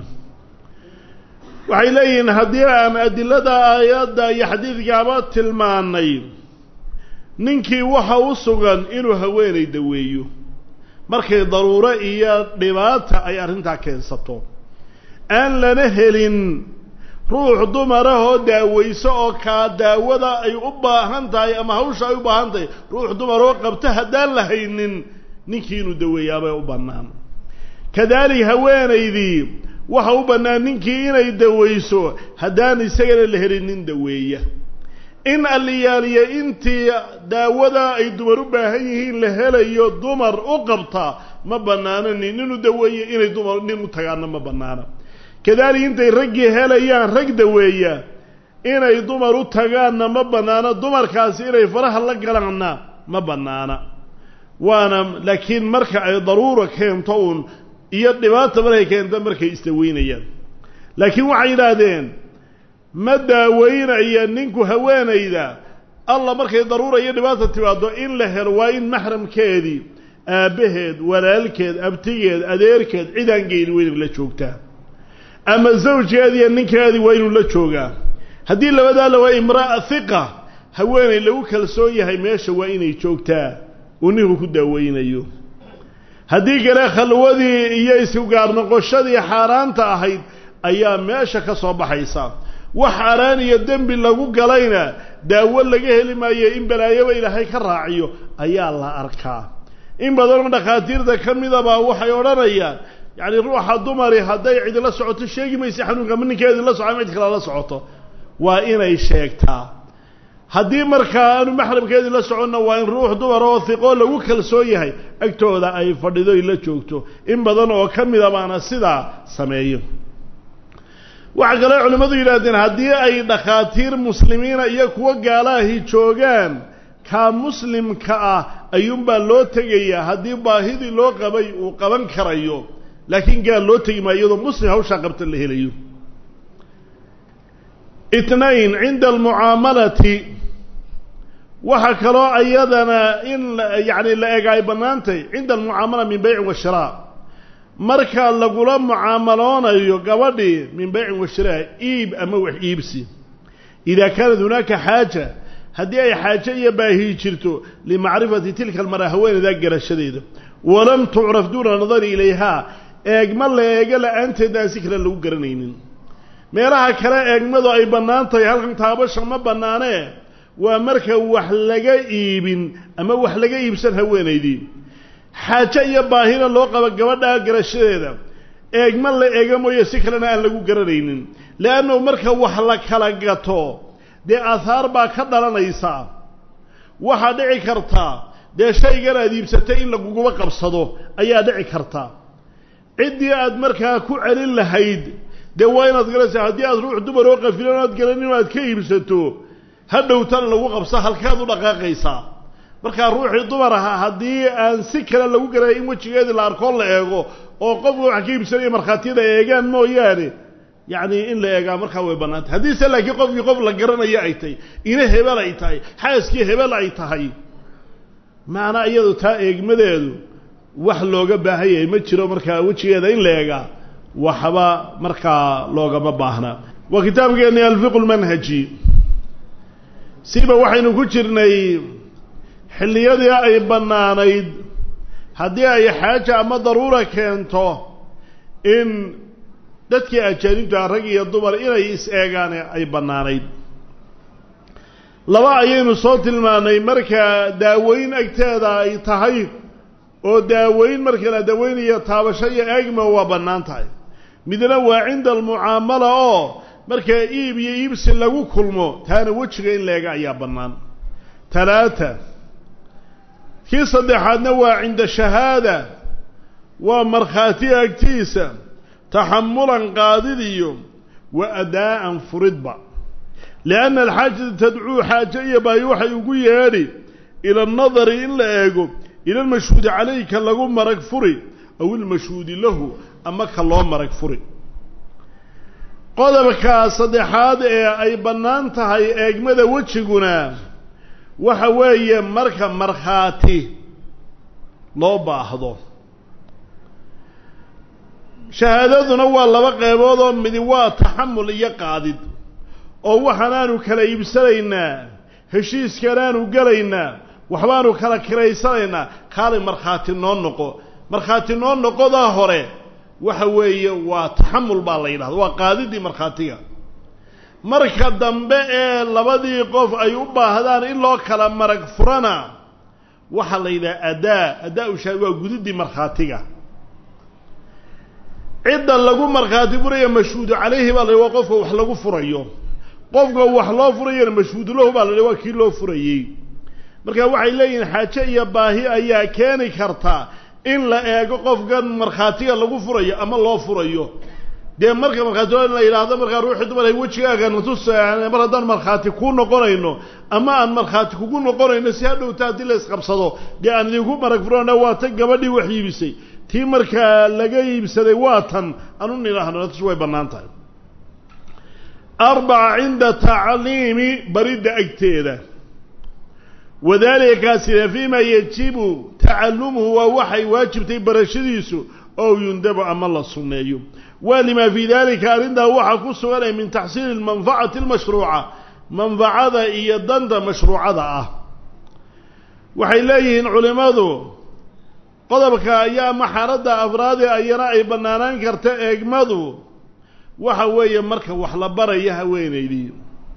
A: waxay leeyihiin haddii aan adilada aayadda iyo xadiidkaaba tilmaanay ninkii waxa u sugan inuu haweenay daweeyo markay daruuro iyo dhibaata ay arrintaa keensato aan lana helin ruux dumarahoo daawayso oo kaa daawada ay u baahan tahay ama hawsha ay u baahan tahay ruux dumaroo qabta haddaan la haynin ninkii inuu daweeyaabay u bannaan kadalik haweenaydii waxa u bannaan ninkii inay dawayso haddaan isagana la helin nin daweeya in alliyaaliya intii daawada ay dumar u baahan yihiin la helayo dumar u qabta ma bannaano nin inuu daweeyo inay dumar nin u tagaana ma bannaana kadalik intay raggii helayaan rag daweeya inay dumar u tagaanna ma bannaano dumarkaasi inay faraha la galaanna ma bannaana waana laakiin marka ay daruura keento uun iyo dhibaata markay keento markay isdaweynayaan laakiin waxay yidhaahdeen ma daaweynaya ninku haweenayda alla markay daruura iyo dhibaata timaado in la helo waa in maxramkeedii aabbaheed walaalkeed abtigeed adeerkeed cidaan geyni waa inay la joogtaa ama zawjkeedi iyo ninkeedii waa inuu la joogaa haddii labadaa la waa imra'a hiqa haweenay lagu kalsoon yahay meesha waa inay joogtaa uu ninku ku daaweynayo haddii kale khalwadii iyo isgaar noqoshadii xaaraanta ahayd ayaa meesha ka soo baxaysa wax xaaraan iyo dembi lagu galayna daawo laga heli maayo in balaayoba ilaahay ka raaciyo ayaa la arkaa in badanoo dhakhaatiirta ka midabaa waxay odhanayaan yacni ruuxa dumari hadday cidi la socoto sheegi maysa xanuunka ama ninkeedi la soco ama cid kale la socoto waa inay sheegtaa haddii markaa aanu maxramkeedii la soconna waa in ruux dumar oo hiqoo lagu kalsoon yahay agtooda ay fadhido ay la joogto in badan oo ka mida baana sidaa sameeyo waxaa kaloo culimmadu yidhahdeen haddii ay dhakhaatiir muslimiina iyo kuwo gaalaahi joogaan kaa muslimka ah ayuunbaa loo tegayaa haddii baahidii loo qabay uu qaban karayo laakiin gaal loo tegi maayo iyadoo muslim hawshaa qabta la helayo itnayn cinda almucaamalati waxaa kaloo ayadana in yani la ega ay bannaantay cinda almucaamala min beycin wa shiraa marka lagula mucaamaloonayo gabadhii min beycin wa shiraa iib ama wax iibsi idaa kaanat hunaaka xaaja haddii ay xaaje iyo baahi jirto limacrifati tilka almara haweeneydaa garashadeeda walam tucraf duuna nadari ilayhaa eegma la eego la-aanteedna aan si kale lagu garanaynin meelaha kale eegmadu ay bannaan tahay halkan taabasha ma bannaanee waa marka wax laga iibin ama wax laga iibsan haweenaydii xaaje iyo baahina loo qabo gabadhaa garashadeeda eegma la eega mooye si kalena aan lagu garanaynin leannahu marka wax la kala gato dee aahaar baa ka dhalanaysa waxaa dhici kartaa dee shaygan aad iibsatay in laguguba qabsado ayaa dhici karta ciddii aad markaa ku celin lahayd dee waa inaad garanaysaa haddii aad ruux dumar oo qafilan aad garanin aad ka iibsato ha dhowtana lagu qabso halkaad u dhaqaaqaysaa markaa ruuxii dumar ahaa haddii aan si kale lagu garanay in wejigeedii la arkoo la eego oo qofka wax ka iibsanaya markhaatiyada eegaan mooyaane yacni in la eegaa markaa way bannaantay haddiise laakiin qofkii qof la garanayo ay tahay ina hebel ay tahay xaaskii hebel ay tahay maanaa iyadu taa eegmadeedu wax looga baahan yahay ma jiro markaa wejigeeda in la eegaa waxba markaa loogama baahna waa kitaabkeeni alfiqu lmanhaji siba waxaynu ku jirnay xilliyadii ay bannaanayd haddii ay xaaja ama daruura keento in dadkii ajaanibta rag iyo dumar inay is-eegaan ay bannaanayd laba ayaynu soo tilmaanay marka daaweyn agteeda ay tahay oo daaweyn marka la daaweynayo taabasho iyo eegma waa bannaan tahay midna waa cinda almucaamala oo markaa iib iyo iibsi lagu kulmo taana wejiga in la eega ayaa bannaan talaata kii saddexaadna waa cinda shahaada waa markhaati agtiisa taxamulan qaadid iyo wa adaa'an furidba lianna alxaajata tadcuu xaaje iyo baahi waxay ugu yeedhi ila annadari in la eego ila almashhuudi calayhi ka lagu marag furi aw ilmashhuudi lahu ama ka loo marag furi qodobka saddexaad ee ay bannaan tahay eegmada wejiguna waxa weeye marka markhaati loo baahdo shahaadaduna waa laba qeybood oo midi waa taxamul iyo qaadid oo waxaanaanu kala iibsanaynaa heshiiskanaanu gelaynaa waxbaanu kala kiraysanaynaa kaalay markhaati noo noqo markhaati noo noqodaa hore waxa weeye waa taxamul baa la yidhahda waa qaadidii markhaatiga marka dambe ee labadii qof ay u baahdaan in loo kala marag furana waxaa la yidhaha adaa adaa u shaahid waa gudidii markhaatiga cidda lagu markhaati furaya mashhuudu calayhi baa la yidhi waa qofka wax lagu furayo qofka wax loo furayana mashhuudu lahu baa la yidhi waa kii loo furayey marka waxay leeyihiin xaaje iyo baahi ayaa keeni karta in la eego qofkan markhaatiga lagu furayo ama loo furayo dee marka markhaati in la yidhaahdo markaa ruuxii dumar wejigaaga natus mar haddaan markhaati kuu noqonayno ama aan markhaati kugu noqonayno si hadhowta haddii la isqabsado dee aan idinku marag furana waa tan gabadhii wax iibisay tii markaa laga iibsaday waa tan aan u nidhaahno natus way bannaan tahay arbaca cinda tacliimi baridda agteeda wadalika kaasina fiima yajibu tacalumuhu waa waxay waajibtay barashadiisu oo yundabu ama la sunneeyo wa lima fii dalika arrintaa waxaa ku suganay min taxsiili lmanfacati almashruuca manfacada iyo danta mashruucada ah waxay leeyihiin culimmadu qodobka ayaa ama xaaladda afraadi ayana ay bannaanaan karta eegmadu waxa weeye marka wax la baraya haweenaydii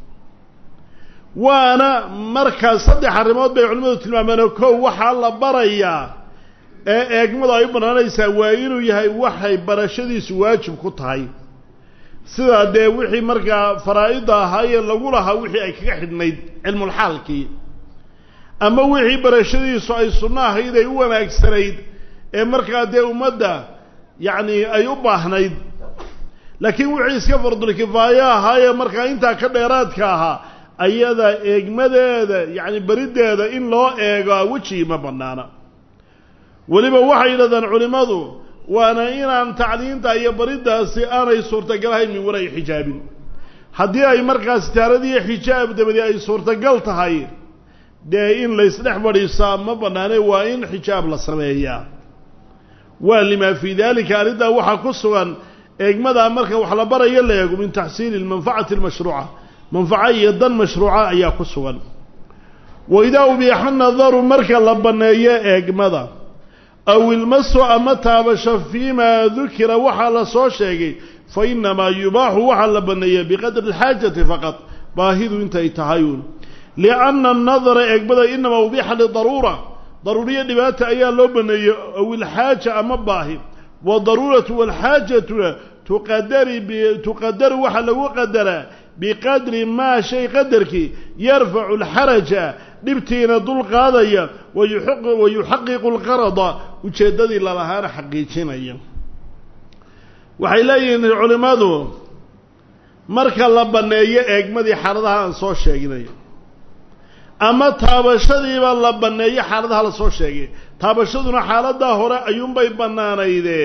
A: waana markaa saddex arrimood bay culimmadu tilmaameen oo kow waxaa la barayaa ee eegmadu ay u bannaanaysaa waa inuu yahay waxay barashadiisu waajib ku tahay sidaa dee wixii markaa faraa'ida ahaayee lagu lahaa wixii ay kaga xidhnayd cilmulxaalkii ama wixii barashadiisu ay sunno ahayd ay u wanaagsanayd ee markaa dee ummadda yacni ay u baahnayd laakiin wixii iska fardulkifaayo ahaayee markaa intaa ka dheeraadka ahaa ayada eegmadeeda yacni beriddeeda in loo eego wejigi ma bannaana weliba waxay yidhahdaan culimmadu waana inaan tacliinta iyo bariddaasi aanay suurtagalahayn min wara'i xijaabin haddii ay markaas sitaaradii xijaab dabadi ay suurtagal tahay dee in laysdhex fadhiisaa ma bannaane waa in xijaab la sameeyaa waa limaa fii daalika arrintaa waxaa ku sugan eegmadaa marka wax la barayo la eego min taxsiili lmanfacati almashruuca manfaco iyo dan mashruuca ayaa ku sugan wa idaa ubiixa nadaru marka la banneeyo eegmada aw ilmasu ama taabasho fiimaa dukira waxaa la soo sheegay fa inamaa yubaaxu waxaa la banneeya biqadri alxaajati faqad baahidu intay tahayuun lianna anadara eegmada inamaa ubiixa lidaruura daruuriyo dhibaata ayaa loo baneeyey aw ilxaaja ama baahi wadaruuratu walxaajatuna tuqadari tuqadaru waxaa lagu qadaraa biqadri maa shay qadarkii yarfacu alxaraja dhibtiina dul qaadaya wayuxaqiqu alqarada ujeeddadii lalahaana xaqiijinaya waxay leeyihiin culimmadu marka la banneeyo eegmadii xaaladaha aan soo sheegnay ama taabashadiiba la banneeyo xaaladaha la soo sheegay taabashaduna xaaladaa hore ayuunbay bannaanaydee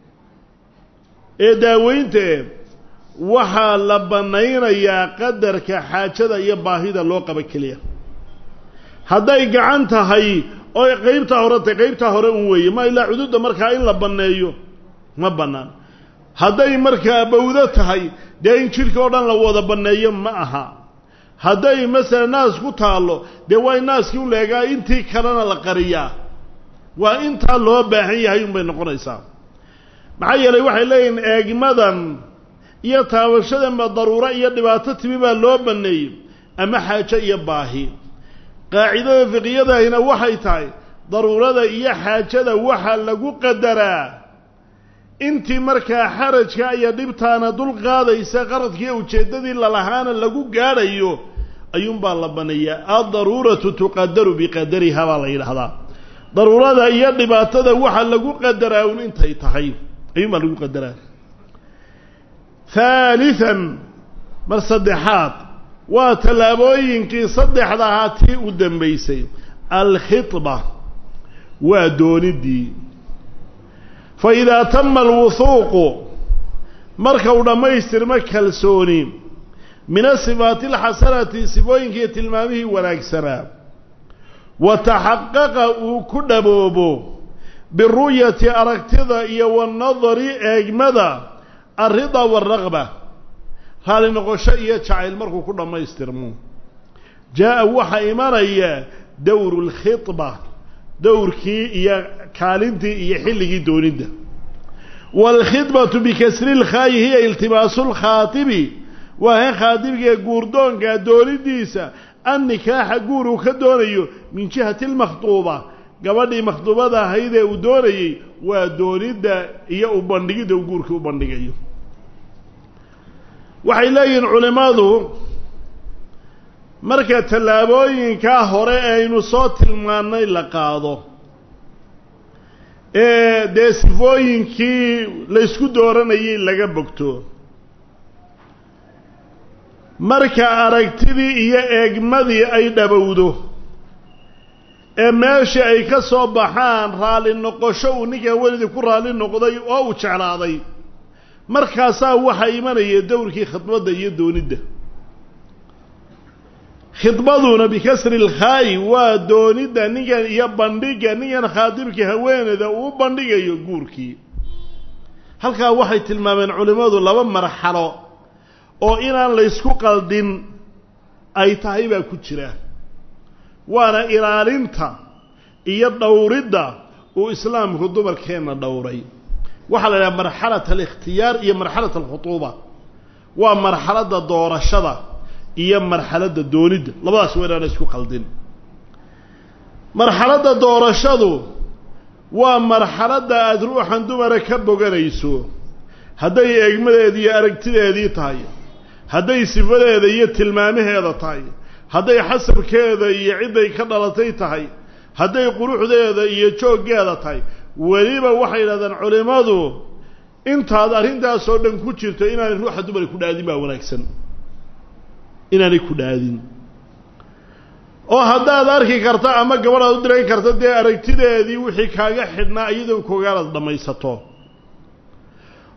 A: ee daaweyntae waxaa la bannaynayaa qadarka xaajada iyo baahida loo qaba keliya hadday gacan tahay oy qeybtaa hore tahay qeybtaa hore un weeye ma ilaa cuduudda markaa in la banneeyo ma bannaan hadday markaa bawdo tahay dee in jidhka oo dhan la wada banneeyo ma aha hadday masalan naas ku taallo dee waa in naaskii u leegaa intii kalena la qariyaa waa intaa loo baahan yahay unbay noqonaysaa maxaa yeelay waxay leeyihiin eegmadan iyo taabashadanba daruuro iyo dhibaato timi baa loo banneeyey ama xaajo iyo baahi qaacidada fiqiyadahina waxay tahay daruurada iyo xaajada waxaa lagu qadaraa intii markaa xarajka iyo dhibtaana dul qaadaysa qaradkiiyo ujeeddadii lalahaana lagu gaadhayo ayuunbaa la baneeyaa addaruuratu tuqadaru biqadariha baa la yidhaahdaa daruurada iyo dhibaatada waxaa lagu qadaraa un intay tahay ayuunbaa lagu qadaraa haalihan mar saddexaad waa tallaabooyinkii saddexda ahaa tii u dambaysay alkhidba waa doonidii fa idaa tama alwuhuuqu marka uu dhammaystirmo kalsooni min asifaati alxasanati sifooyinkiiyo tilmaamihii wanaagsanaa wa taxaqaqa uu ku dhaboobo biru'yati aragtida iyo wanadari eegmada alrida waalraqba raali noqosho iyo jacayl markuu ku dhammaystirmo jaa-a waxaa imanaya dowru lkhidba dowrkii iyo kaalintii iyo xilligii doonidda waalkhidbatu bikasri lkhaayi hiya iltibaasu lkhaatibi waa han khaatibigee guurdoonka doonidiisa an nikaaxa guur uu ka doonayo min jihati lmakhduuba gabadhii makhduubada ahayd ee uu doonayey waa doonidda iyo u bandhigidda uu guurkii u bandhigayo waxay leeyihiin culimmadu marka tallaabooyinkaa hore aynu soo tilmaannay la qaado ee dee sifooyinkii laysku dooranayay laga bogto marka aragtidii iyo eegmadii ay dhabowdo ee meeshii ay ka soo baxaan raalli noqosho uu ninkan welidii ku raalli noqday oo uu jeclaaday markaasaa waxaa imanaya dowrkii khidbadda iyo doonidda khidbaduna bikasri lkhaayi waa doonidda ninkan iyo bandhigga ninkan khaatibkii haweeneyda uu bandhigayo guurkii halkaa waxay tilmaameen culimmadu laba marxalo oo inaan laysku qaldin ay tahay baa ku jira waana ilaalinta iyo dhowridda uu islaamku dumarkeenna dhowray waxaa la idhaha marxalat alikhtiyaar iyo marxalat alkhutuuba waa marxaladda doorashada iyo marxaladda doonidda labadaas waa inaana isku qaldin marxaladda doorashadu waa marxaladda aada ruuxan dumara ka boganayso hadday eegmadeedii iyo aragtideedii tahay hadday sifadeeda iyo tilmaamaheeda tahay hadday xasabkeeda iyo cidday ka dhalatay tahay hadday quruxdeeda iyo jooggeeda tahay weliba waxay yidhahdaan culimmadu intaad arrintaasoo dhan ku jirto inaanay ruuxa dumara ku dhaadin baa wanaagsan inaanay ku dhaadin oo haddaad arki karta ama gabadhaad u dirayn karta dee aragtideedii wixii kaaga xidhnaa iyadoo koogaalaad dhammaysato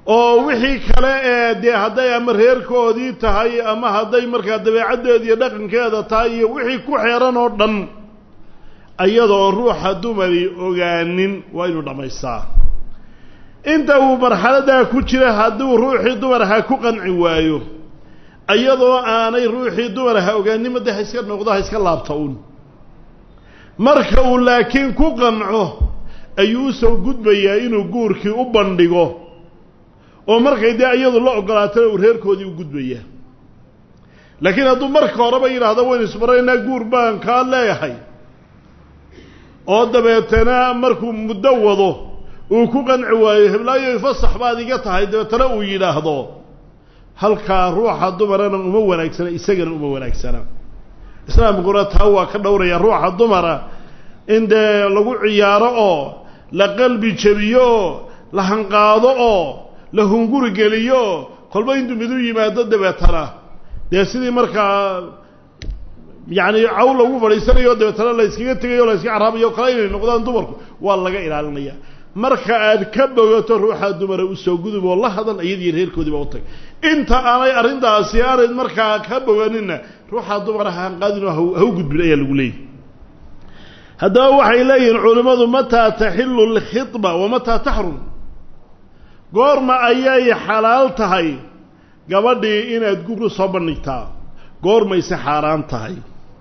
A: oo wixii kale ee dee hadday ama reerkoodii tahay ama hadday markaa dabeecaddeeda iyo dhaqankeeda tahay iyo wixii ku xeeran oo dhan iyadoo ruuxa dumari ogaanin waa inuu dhammaystaa inta uu marxaladaa ku jira hadduu ruuxii dumarha ku qanci waayo iyadoo aanay ruuxii dumarha ogaanin made ha iska noqdo ha iska laabta un marka uu laakiin ku qanco ayuu usoo gudbayaa inuu guurkii u bandhigo oo markay dee iyadu la ogolaatana uu reerkoodii u gudbayaa laakiin hadduu marka horeba yidhaahdo waynu isbaraynaa guur baan kaa leeyahay oo dabeetana markuu muddo wado uu ku qanci waayo heblaayo fasax baad iga tahay dabeetana uu yidhaahdo halkaa ruuxa dumarana uma wanaagsana isagana uma wanaagsana islaamkuna taa waa ka dhowraya ruuxa dumara in dee lagu ciyaaro oo la qalbi jebiyo oo la hanqaado oo la hunguri geliyo oo kolba intuu midu yimaado dabeetana dee sidii markaa yacni caw lagu fadhiisanayo dabeetana la yskaga tegayo o la yska caraabayo o kale inay noqdaan dumarku waa laga ilaalinaya marka aad ka bogato ruuxaa dumara usoo gudub oo la hadal iyadiiyo reerkoodiiba u tag inta aanay arrintaasi aanay markaa ka boganinna ruuxaa dumara haanqaadin oo ha u gudbin ayaa lagu leeyahy haddaba waxay leeyihiin culimmadu mataa taxilu lkhidba wa mataa taxrum goorma ayay xalaal tahay gabadhii inaad guur u soo bandhigtaa goormayse xaaraan tahay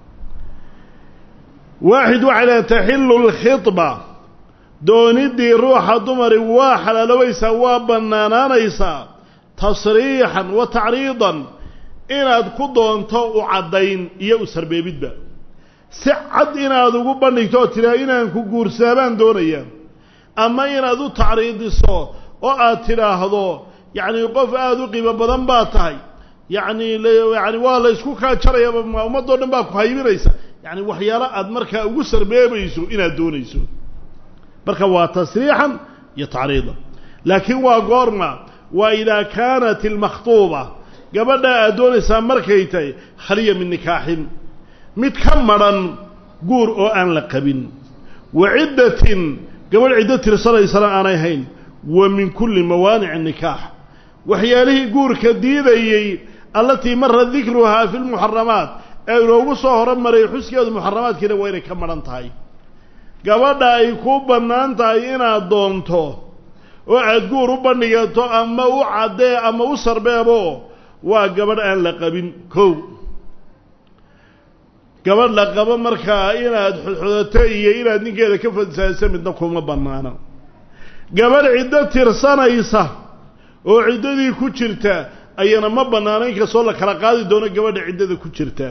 A: waaxid waxay leeyiin taxilu lkhidba dooniddii ruuxa dumari waa xalaaloobaysaa waa bannaanaanaysaa tasriixan wa tacriidan inaad ku doonto u caddayn iyo u sarbeebidba si cad inaad ugu bandhigto oo tidhaah inaan ku guursaa baan doonayaa ama inaad u tacriidiso oo aad tidhaahdo yacni qof aada u qiimo badan baa tahay yacni yani waa la ysku kaa jaraya ummadoo dhan baa ku haybinaysa yacni waxyaalo aad markaa ugu sarbeebayso inaad doonayso marka waa tasriixan iyo tacriidan laakiin waa goorma waa idaa kaanat ilmakhtuuba gabadha aad doonaysaa markay tahay khaliya min nikaaxin mid ka madhan guur oo aan la qabin wa ciddatin gabadh ciddo tirsanaysana aanay hayn wa min kulli mawaanici nikaax waxyaalihii guurka diidayey allatii mara dikruhaa fi lmuxaramaat ee inoogu soo horumaray xuskeedu muxaramaadkiina waa inay ka madhan tahay gabadha ay ku bannaan tahay inaad doonto oo aad guur u bandhigato ama u caddee ama u sarbeebo waa gabadh aan la qabin kow gabadh la qabo markaa inaad xodxodato iyo inaad ninkeeda ka fadsaayso midna kuma bannaana gabadh ciddo tirsanaysa oo ciddadii ku jirta ayana ma bannaano inkastoo la kala qaadi doono gabadha ciddada ku jirta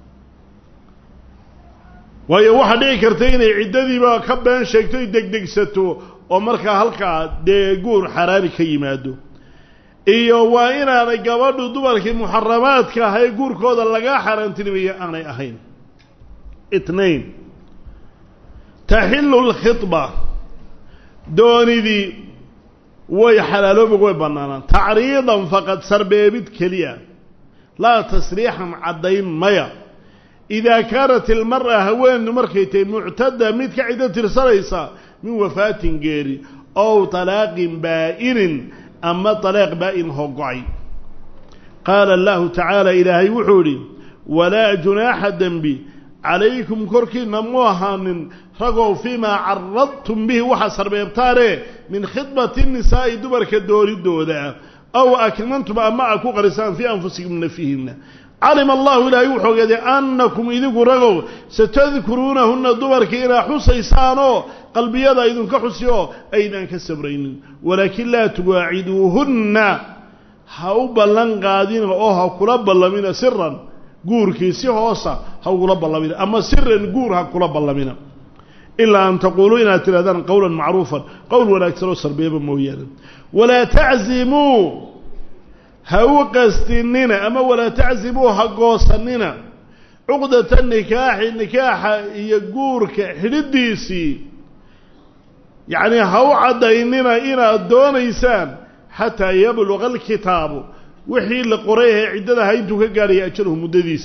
A: waayo waxaa dhici karta inay ciddadiiba ka been sheegto y degdegsato oo markaa halkaa dee guur xaraani ka yimaado iyo waa inaanay gabadhu dumarkii muxaramaadka ah ee guurkooda laga xaaraantinimayo aanay ahayn itnain taxilu lkhidba doonidii way xalaaloobi way bannaanaan tacriidan faqad sarbeebid keliya laa tasriixan caddayn maya idaa kaanat ilmar'a haweennu markay tahay muctada mid ka ciddo tirsanaysa min wafaatin geeri ow talaaqin baa'inin ama talaaq baa'in hogo-ay qaala allahu tacaala ilaahay wuxuu idhi walaa junaaxa dembi calaykum korkiinna mu ahaanin ragow fiimaa caradtum bihi waxaa sarbeebtaane min khidbati nisaa'i dumarka doonidooda aw akmantum ama a ku qarisaan fii anfusikum nafihinna calima allahu ilaahay wuxuu ogaaday annakum idigu ragow satadkuruunahunna dumarkii inaa xusaysaanoo qalbiyada idinka xusi oo aydaan ka sabraynin walaakin laa tuwaaciduuhunna ha u ballan qaadina oo ha kula ballamina siran guurkii si hoosa ha ugula ballamina ama siran guur ha kula ballamina ilaa an taquuluu inaad tidhahdaan qowlan macruufan qowl wanaagsan oo sarbeeba mooyaane walaa taczimuu ha u qastinina ama walaa taczimuu ha goosanina cuqdata nikaaxi nikaaxa iyo guurka xidhidiisii yacni ha u caddaynina inaad doonaysaan xataa yabluqa alkitaabu wixii la qoray ahee ciddadaha intuu ka gaadhaya ajaluhu muddadiisa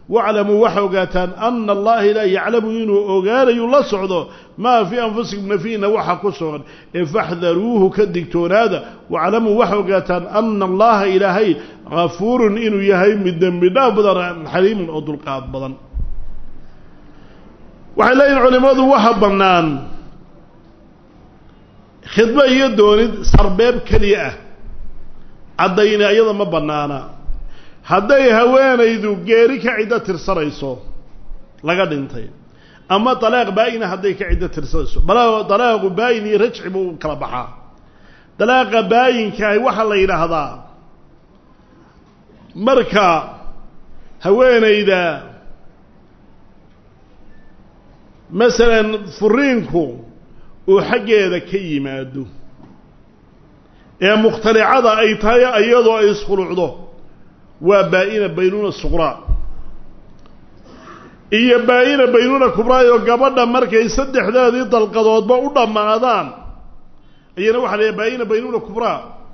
A: waclamuu waxa ogaataan ana allaha ilaa yaclamu inuu ogaanayu la socdo maa fii anfusikum nafiina waxa ku sugan ee faxdaruuhu ka digtoonaada waclamuu waxa ogaataan ana allaha ilaahay gafuurun inuu yahay mid dembi dhaaf badan xaliimun oo dulqaad badan waxay leeyihin culimmadu waxa bannaan khidbo iyo doonid sarbeeb keliya ah caddayni iyada ma bannaana hadday haweenaydu geeri ka ciddo tirsanayso laga dhintay ama dalaaq baa-ina hadday ka ciddo tirsanayso dalaaqu baa-in iyo rajci buu kala baxaa dalaaqa baayinkaah waxaa la yidhaahdaa marka haweenayda masalan furiinku uu xaggeeda ka yimaado ee mukhtalicada ay tahay iyadoo ay iskhulucdo waa baa-ina baynuuna suqraa iyo baa-ina baynuuna kubraayoo gabadha markay saddexdeedii dalqadoodba u dhammaadaan iyana waxa la baa-ina baynuuna kubraa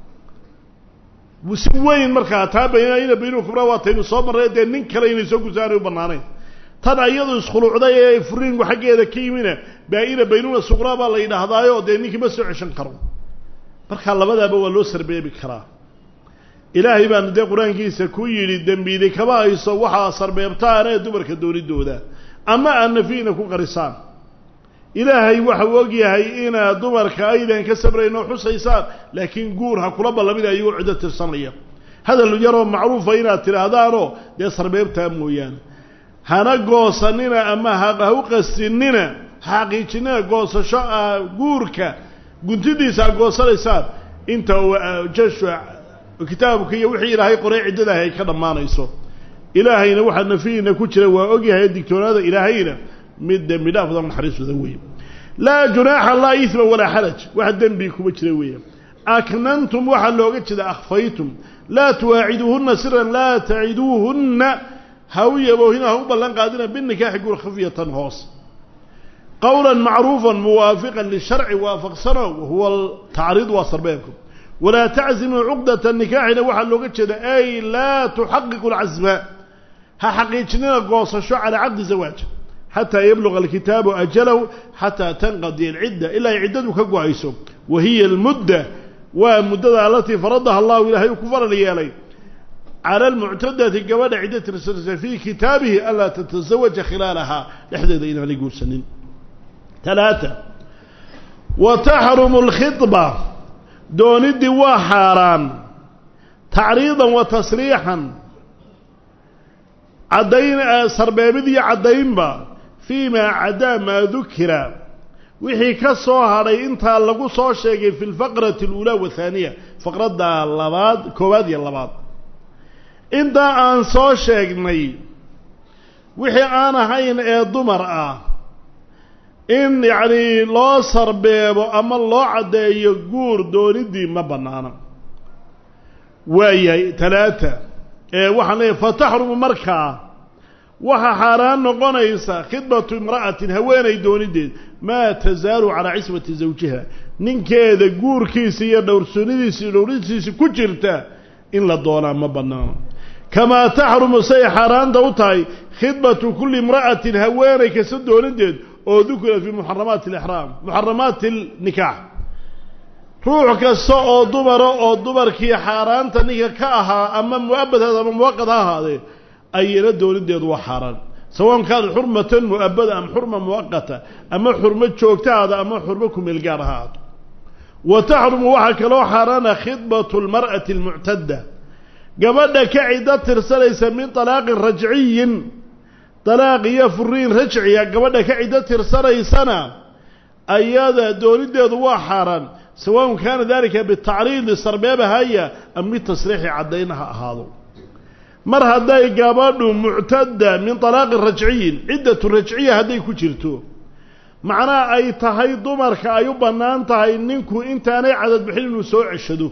A: si weyn markaa taa baa-ina baynuuna kubraa waa taynu soo marray dee nin kale inay soo gusaanay u bannaanayn tan iyadu iskhulucday ee furiinku xaggeeda ka yimina baa-ina baynuuna suqraa baa la yidhaahdaayo dee ninkii ma soo ceshan karo markaa labadaaba waa loo sarbeebi karaa ilaahay baanu dee qur-aankiisa ku yidhi dembiidi kama hayso waxaa sarbeebtaan ee dumarka doonidooda ama aad nafiina ku qarisaan ilaahay waxau ogyahay inaad dumarka aydan ka sabrayn oo xusaysaan laakiin guur ha kula ballamina iyagoo ciddo tirsanaya hadal yaroo macruufa inaad tidhaahdaanoo dee sarbeebtaa mooyaane hana goosanina ama ha u qasinina xaqiijinina goosasho ah guurka guntidiisa aad goosanaysaan inta uu jashu kitaabka iyo wixii ilaahay qoray ciddadaah ay ka dhammaanayso ilaahayna waxaa nafihiina ku jira waa ogyahay digtoonaada ilaahayna mid dembi dhaaf badan naxariis badan weeye laa junaaxa laa isma walaa xaraj wax dembi kuma jira weeye aknantum waxaa looga jeeda akhfaytum laa tuwaaciduuhunna siran laa taciduuhunna ha u yaboohina ha u ballan qaadina binikaaxi guur khafyatan hoos qawla macruufa muwaafiqan lisharci waafaqsano wahuwa tacriid waa sarbeebku walaa taczimuu cuqdata nikaaxina waxaa looga jeeda ay laa tuxaqiqu lcasma ha xaqiijinina goosasho calaa caqdi zawaaj xataa yabluga alkitaabu ajalahu xataa tanqadiya alcidda ilaa ay ciddadu ka go-ayso wa hiya almudda waa muddada alatii faradaha allahu ilaahay uu ku faral yeelay cala almuctadati gabadha ciddo tirsanaysa fii kitaabihi anlaa tatasawaja khilaalahaa dhexdeeda inaanay guursanin talaata wa taxrumu alkhidba dooniddii waa xaaraan tacriidan wa tasriixan caddayn sarbeebid iyo caddaynba fii maa cadaa maa dukira wixii ka soo hadhay intaa lagu soo sheegay fi lfaqrati aluulaa wathaaniya faqradda labaad koowaad iyo labaad intaa aan soo sheegnay wixii aan ahayn ee dumar ah in yacni loo sarbeebo ama loo caddeeyo guur dooniddii ma bannaana waayahay talaata ee waxaan leeyahay fa taxrumu markaa waxaa xaaraan noqonaysa khidbatu imra'atin haweenay doonideed maa tasaalu calaa cismati zawjiha ninkeeda guurkiisa iyo dhowrsoonidiisa iyo dhowrisiisa ku jirta in la doonaa ma bannaano kamaa taxrumu say xaaraanta u tahay khidbatu kulli imra'atin haweenay kasta doonideed oo dukira fii muxaramaati alixraam muxaramaati alnikaax ruux kasta oo dumara oo dumarkii xaaraanta ninka ka ahaa ama mu-abadhaada ama muwaqad ha ahaadee ayana doonideedu waa xaaraan sawaan kaanat xurmatan mu-abada ama xurma muwaqata ama xurmo joogtaada ama xurmo kumeelgaar ha ahaato wa taxrumu waxaa kaloo xaaraana khidbatu lmar'ati almuctadda gabadha ka ciddo tirsanaysa min talaaqin rajciyin dalaaq iyo furiin rajciya gabadha ka ciddo tirsanaysana ayada doonideedu waa xaaraan sawaaun kaana dalika bitacriidi sarbeebahaya ama bitasriixi caddayn ha ahaado mar hadday gabadhu muctadda min talaaqin rajciyin ciddatu rajciya hadday ku jirto macnaha ay tahay dumarka ay u bannaan tahay ninku intaanay cadad bixin inuu soo ceshado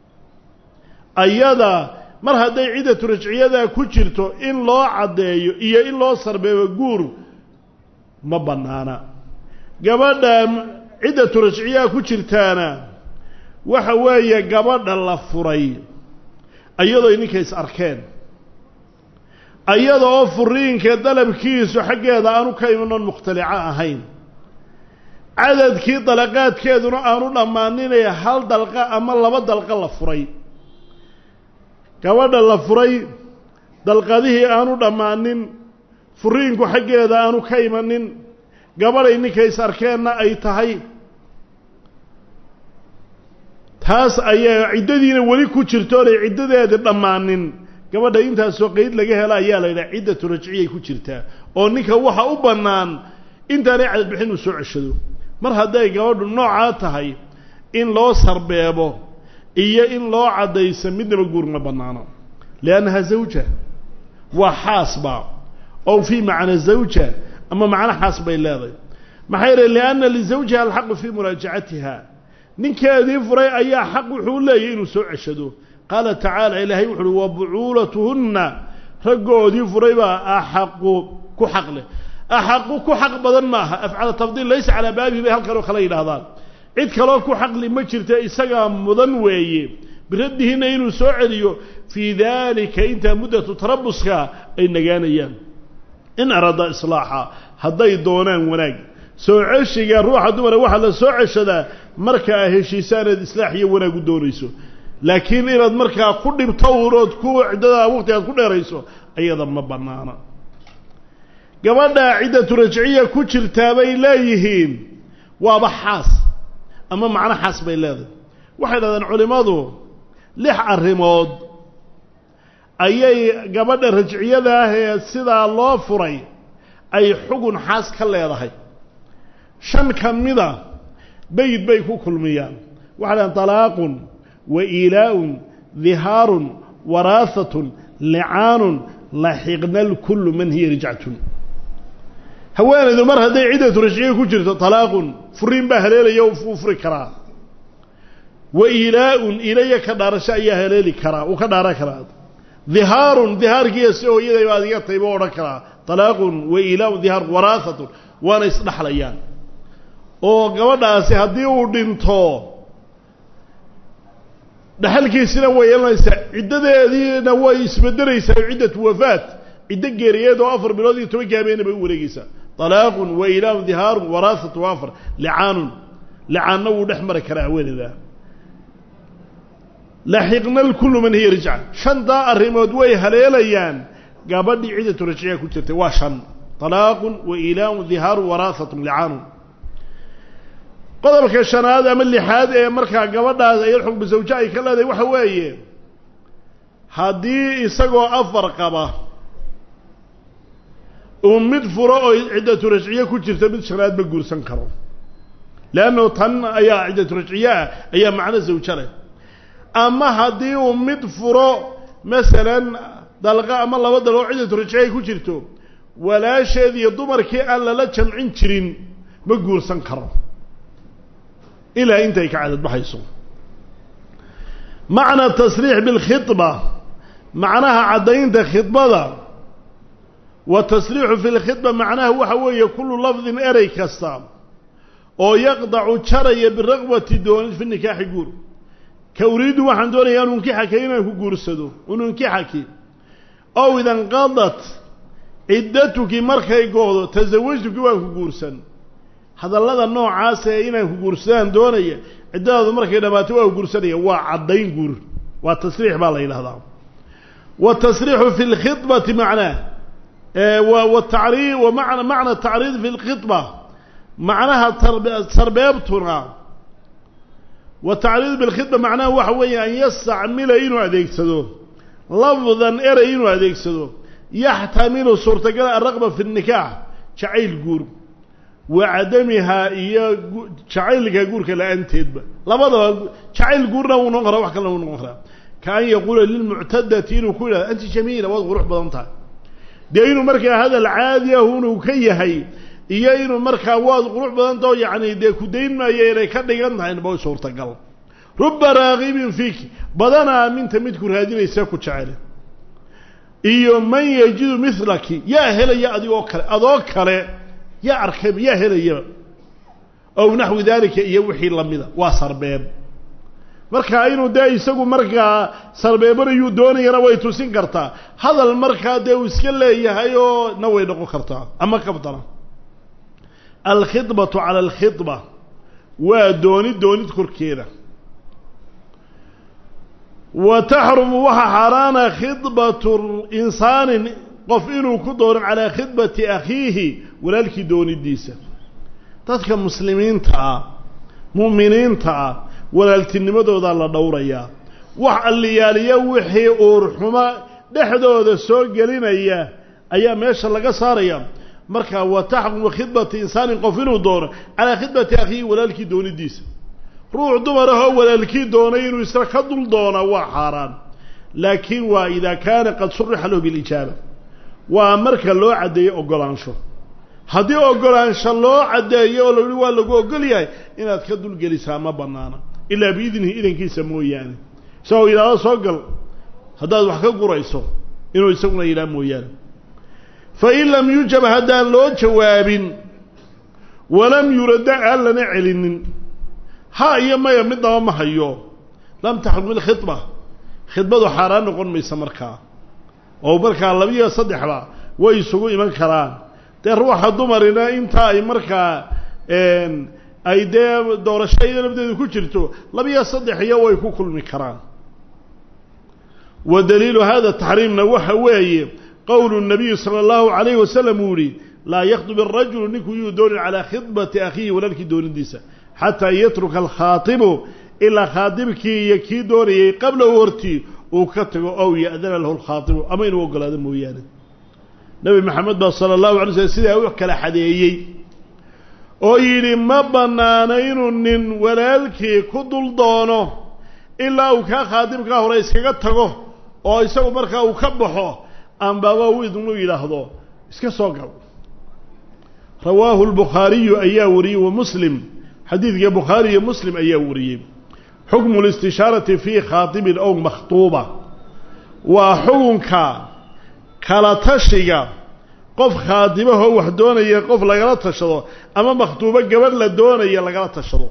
A: ayada mar hadday ciddatu rajciyadaa ku jirto in loo caddeeyo iyo in loo sarbeebo guur ma bannaana gabadha ciddatu rajciyaha ku jirtaana waxa weeye gabadha la furay iyadoo ninka is arkeen ayada oo furiinka dalabkiisu xaggeeda aanu ka imanon mukhtalico ahayn cadadkii dalaqaadkeeduna aanu dhammaaninay hal dalqa ama laba dalqa la furay gabadha la furay dalqadihii aanu dhammaanin furiinku xaggeeda aanu ka imanin gabadhay ninka is arkeenna ay tahay taas ayaa ciddadiina weli ku jirto onay ciddadeeda dhammaanin gabadha intaasoo qeyd laga helo ayaa la yidhaha ciddatu rajciyay ku jirtaa oo ninka waxa u bannaan intaanay cadadbixin uu soo ceshado mar hadday gabadhu noocaa tahay in loo sarbeebo iyo in loo caddayso midnaba guur ma bannaano liannaha zawja waa xaasba ow fii macna zawja ama macno xaas bay leedahay maxaa yeele lianna lizawjiha alxaqu fii muraajacatiha ninkeedii furay ayaa xaq wuxuu leeyahy inuu soo ceshado qaala tacaala ilaahay wuxu uhi wa bucuulatuhunna raggoodii furay baa axaqu ku xaq leh axaqu ku xaq badan maaha afcala tafdiil laysa calaa baabihi bay halkanoo kale yidhaahdaan cid kaloo ku xaqli ma jirta isagaa mudan weeye biraddihinna inuu soo celiyo fii daalika intaa muddatu tarabuska ay nagaanayaan in arada islaaxa hadday doonaan wanaag soo ceshiga ruuxa dumara waxaa la soo ceshadaa marka a heshiisaaneed islaax iyo wanaag u doonayso laakiin inaad markaa ku dhibto urood ku ciddadaa waqti aad ku dheerayso ayada ma bannaana gabadhaa ciddatu rajciya ku jirtaa bay leeyihiin waaba xaas ama macno xaas bay leedahay waxay dhahdeen culimmadu lix arrimood ayay gabadha rajciyada ah ee sidaa loo furay ay xugun xaas ka leedahay shan ka mida bayd bay ku kulmiyaan waxay dhahdeen talaaqun wa iilaaun dihaarun waraahatun licaanun laxiqna lkullu man hiya rijcatun haweenaydu mar hadday ciddatu rajciya ku jirto talaaqun furiin baa haleelaya uu furi karaa wa iilaaun ilaya ka dhaarasho ayaa haleeli karaa uu ka dhaaran karaa dihaarun dihaarkiiya si hooyaday baad iga tahay buu odhan karaa talaaqun wa iilaaun dihaar waraahatun waana isdhexlayaan oo gabadhaasi haddii uu dhinto dhexalkiisina way yeelanaysaa ciddadeediina way isbedelaysaa ciddatu wafaat ciddo geeriyeed oo afar bilood iyo tobankii habeena bay u wareegeysaa talaaqun wa ilaaun dihaarun waraahatu afar licaanun licaanna wuu dhex mari karaa haweeneyda laxiqna lkullu man hiya rijca shantaa arrimood way haleelayaan gabadhii ciddatu rajciya ku jirtay waa shan talaaqun wa ilaaun dihaarun waraahatun licaanun qodobka shanaad ama lixaad ee markaa gabadhaas ayad xukmu zawje ay ka leedahay waxa weeye haddii isagoo afar qaba uu mid furo oo ciddatu rajciye ku jirta mid shanaad ma guursan karo leanno tan ayaa ciddatu rajciye ah ayaa macno zawje leh ama haddii uu mid furo masalan dalqa ama laba dal oo ciddatu rajciye ay ku jirto walaasheed iyo dumarkii aan lala jamcin jirin ma guursan karo ilaa intay ka cadad baxayso macna tasriix bilkhidba macnaha caddaynta khidbada wa tasriixu fi lkhidba macnaha waxa weeye kullu lafdin erey kasta oo yaqdacu jaraya biraqbati doonid fi nikaaxi guur ka uriidu waxaan doonayaa ununkixaka inaan ku guursado ununkixaki ow idanqadat ciddatuki markay go'do tasawajtuki waan ku guursan hadallada noocaas ee inaan ku guursadaan doonaya ciddadaadu markay dhammaato waa guursanaya waa caddayn guur waa tasriix baa la yidhahdaa watasriixu fi lkhidbati macnaa watari wa mana macna tacriid fi lkhidba macnaha sarbeebtuna wa tacriid bilkhidba macnaha waxa weeye an yastacmila inuu adeegsado lafdan erey inuu adeegsado yaxtamilu suurtagala araqba fi nikaax jacayl guur wa cadamihaa iyo jacaylka guurka la-aanteedba labadaba jacayl guurna wuu noqon karaa wax kalena wuu noqon karaa ka an yaquula lilmuctadati inuu ku yidhahdo anti jamiila waad qurux badan tahay dee inuu markaa hadal caadi ah inuu ka yahay iyo inuu markaa waad qurux badantao yacni dee ku dayn maayo inay ka dhigan tahay ba suurtagal ruba raagibin fiiki badanaa minta midku raadinaysa ku jecele iyo man yajidu milaki yaa helaya adigoo kale adoo kale yaa arkayba yaa helayaba ow naxwi daalika iyo wixii lamida waa sarbeeb markaa inuu dee isagu markaa sarbeebanayuu doonayana way tusin kartaa hadal markaa dee uu iska leeyahay oo na way noqon kartaa ama kabdana alkhidbatu cala alkhidba waa doonid doonid korkeeda wa taxrumu waxaa xaaraana khidbatu insaanin qof inuu ku dooran calaa khidbati akhiihi walaalkii doonidiisa dadka muslimiinta ah mu'miniinta ah walaaltinimadoodaa la dhowrayaa wax alliyaaliya wixii uurxumo dhexdooda soo gelinaya ayaa meesha laga saaraya markaa wa taxrumu khidbati insaanin qof inuu doono calaa khidbati akhiihi walaalkii doonidiisa ruux dumar ahoo walaalkii doonay inuu isna ka dul doona waa xaaraan laakiin waa idaa kaana qad surixa lahu bilijaaba waa marka loo caddeeyo ogolaansho haddii ogolaansho loo caddeeyo oo layihi waa lagu ogol yahay inaad ka dulgelisaa ma bannaana ilaa biidnihi idankiisa mooyaane isagoo yidhaahdo soo gal haddaad wax ka gurayso inuu isaguna yidhaha mooyaane fa in lam yujab haddaan loo jawaabin walam yuradda aan lana celinin ha iyo maya midnaba ma hayo lam taxrum ilkhidba khidbadu xaaraan noqon maysa markaa oo markaa labiyo saddexba way isugu iman karaan dee ruuxa dumarina inta ay markaa ay dee doorasho iyada lafdeedu ku jirto labiyo saddex iyo way ku kulmi karaan wa daliilu hada taxriimna waxa weeye qowlu nabiyi sala allahu calayhi wasalam uu yihi laa yakdub arajulu ninkuu yuu doonin calaa khidbati akhiihi walaalkii doonidiisa xataa yatruka alkhaatibu ilaa khaatibkii iyo kii doonayay qablahu hortii uu ka tago ow ya'dana lahu lkhaatibu ama inuu ogolaado mooyaane nebi maxamed baa sala allahu alay slm sidaa u kala xadeeyey oo yidhi ma bannaano inuu nin walaalkii ku dul doono ilaa uu kaa khaatibkaa hore iskaga tago oo isagu markaa uu ka baxo ambaba u idnu yidhaahdo iska soo gal rawaahu lbukhaariyu ayaa wariyey wa muslim xadiidka bukhaari iyo muslim ayaa wariyey xukmu listishaarati fii khaatibin ow makhtuuba waa xukunka kala tashiga qof khaatibahoo wax doonaya qof lagala tashado ama makhtuubo gabadh la doonaya lagala tashado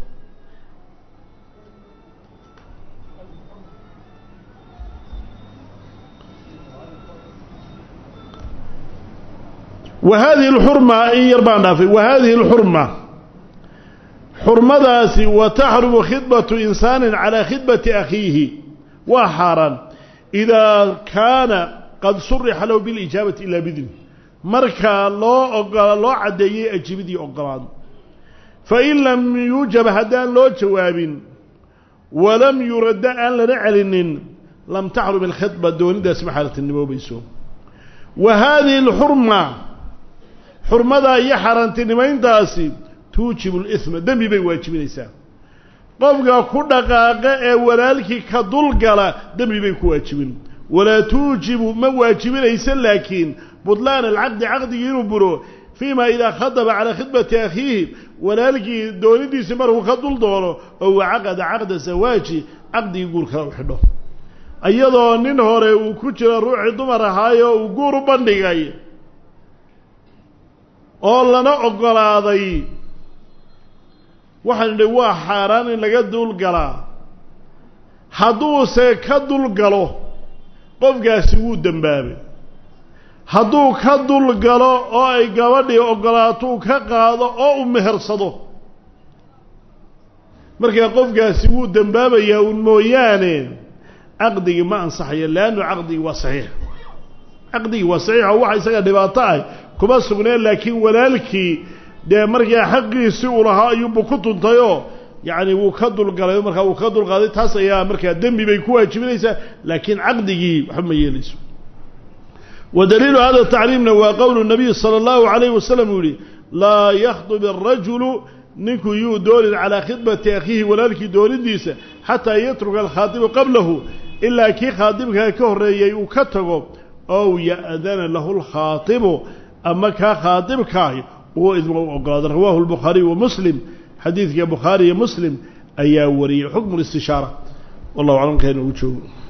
A: wa hadihi alxurma in yar baan dhaafay wa hadihi alxurma xurmadaasi wa taxrumu khidbatu insaanin calaa khidbati akhiihi waa xaaraan idaa kaana qad surixa lahu bilijaabati ilaa bidni markaa loo ogola loo caddeeyey ajibidii ogolaado fain lam yuujab haddaan loo jawaabin walam yuradda aan lana celinin lam taxrum alkhidba doonidaasi ma xaaraantinimoobayso wa haadihi alxurma xurmadaa iyo xaaraantinimayntaasi tuujibu lihma dembi bay waajibinaysaa qofka ku dhaqaaqa ee walaalkii ka dulgala dembi bay ku waajibin walaa tuujibu ma waajibinaysa laakiin butlaan alcaqdi caqdigii inuu buro fii ma idaa khadaba calaa khidbati akhiihi walaalkii doonidiisii markuu ka dul doono oo wacaqada caqda zawaaji caqdigii guurkala u xidho iyadoo nin hore uu ku jiro ruuxii dumar ahaayo uu guur u bandhigay oo lana ogolaaday waxaan idhi waa xaaraan in laga dulgalaa hadduuse ka dulgalo qofkaasi wuu dembaabay hadduu ka dulgalo oo ay gabadhii ogolaatuu ka qaado oo u mehersado markaa qofkaasi wuu dembaabayaa un mooyaane caqdigii ma ansaxayo leannu caqdigii waa saxiix caqdigii waa saxiix oo waxa isaga dhibaato ah kuma sugneen laakiin walaalkii dee markaa xaqiisi uu lahaa ayuunbu ku tuntayoo yacni wuu ka dulgalay markaa wuu ka dulqaaday taas ayaa markaa dembi bay ku waajibinaysaa laakiin caqdigii waxba ma yeelayso wa daliilu hada tacriimna waa qowlu nabiy sala allahu calayhi wasalam uu yihi laa yakhdub arajulu ninku yuu doonin calaa khidbati akhiihi walaalkii doonidiisa xataa yatruka alkhaatibu qablahu ilaa kii khaatibkaa ka horreeyey uu ka tago ow ya'dana lahu lkhaatibu ama kaa khaatibkaahi uu idma u ogolaado rawaahu lbukhaariy wa muslim xadiidka bukhaari iyo muslim ayaa wariyey xukmu listishaara wallahu aclam kayna ugu joogo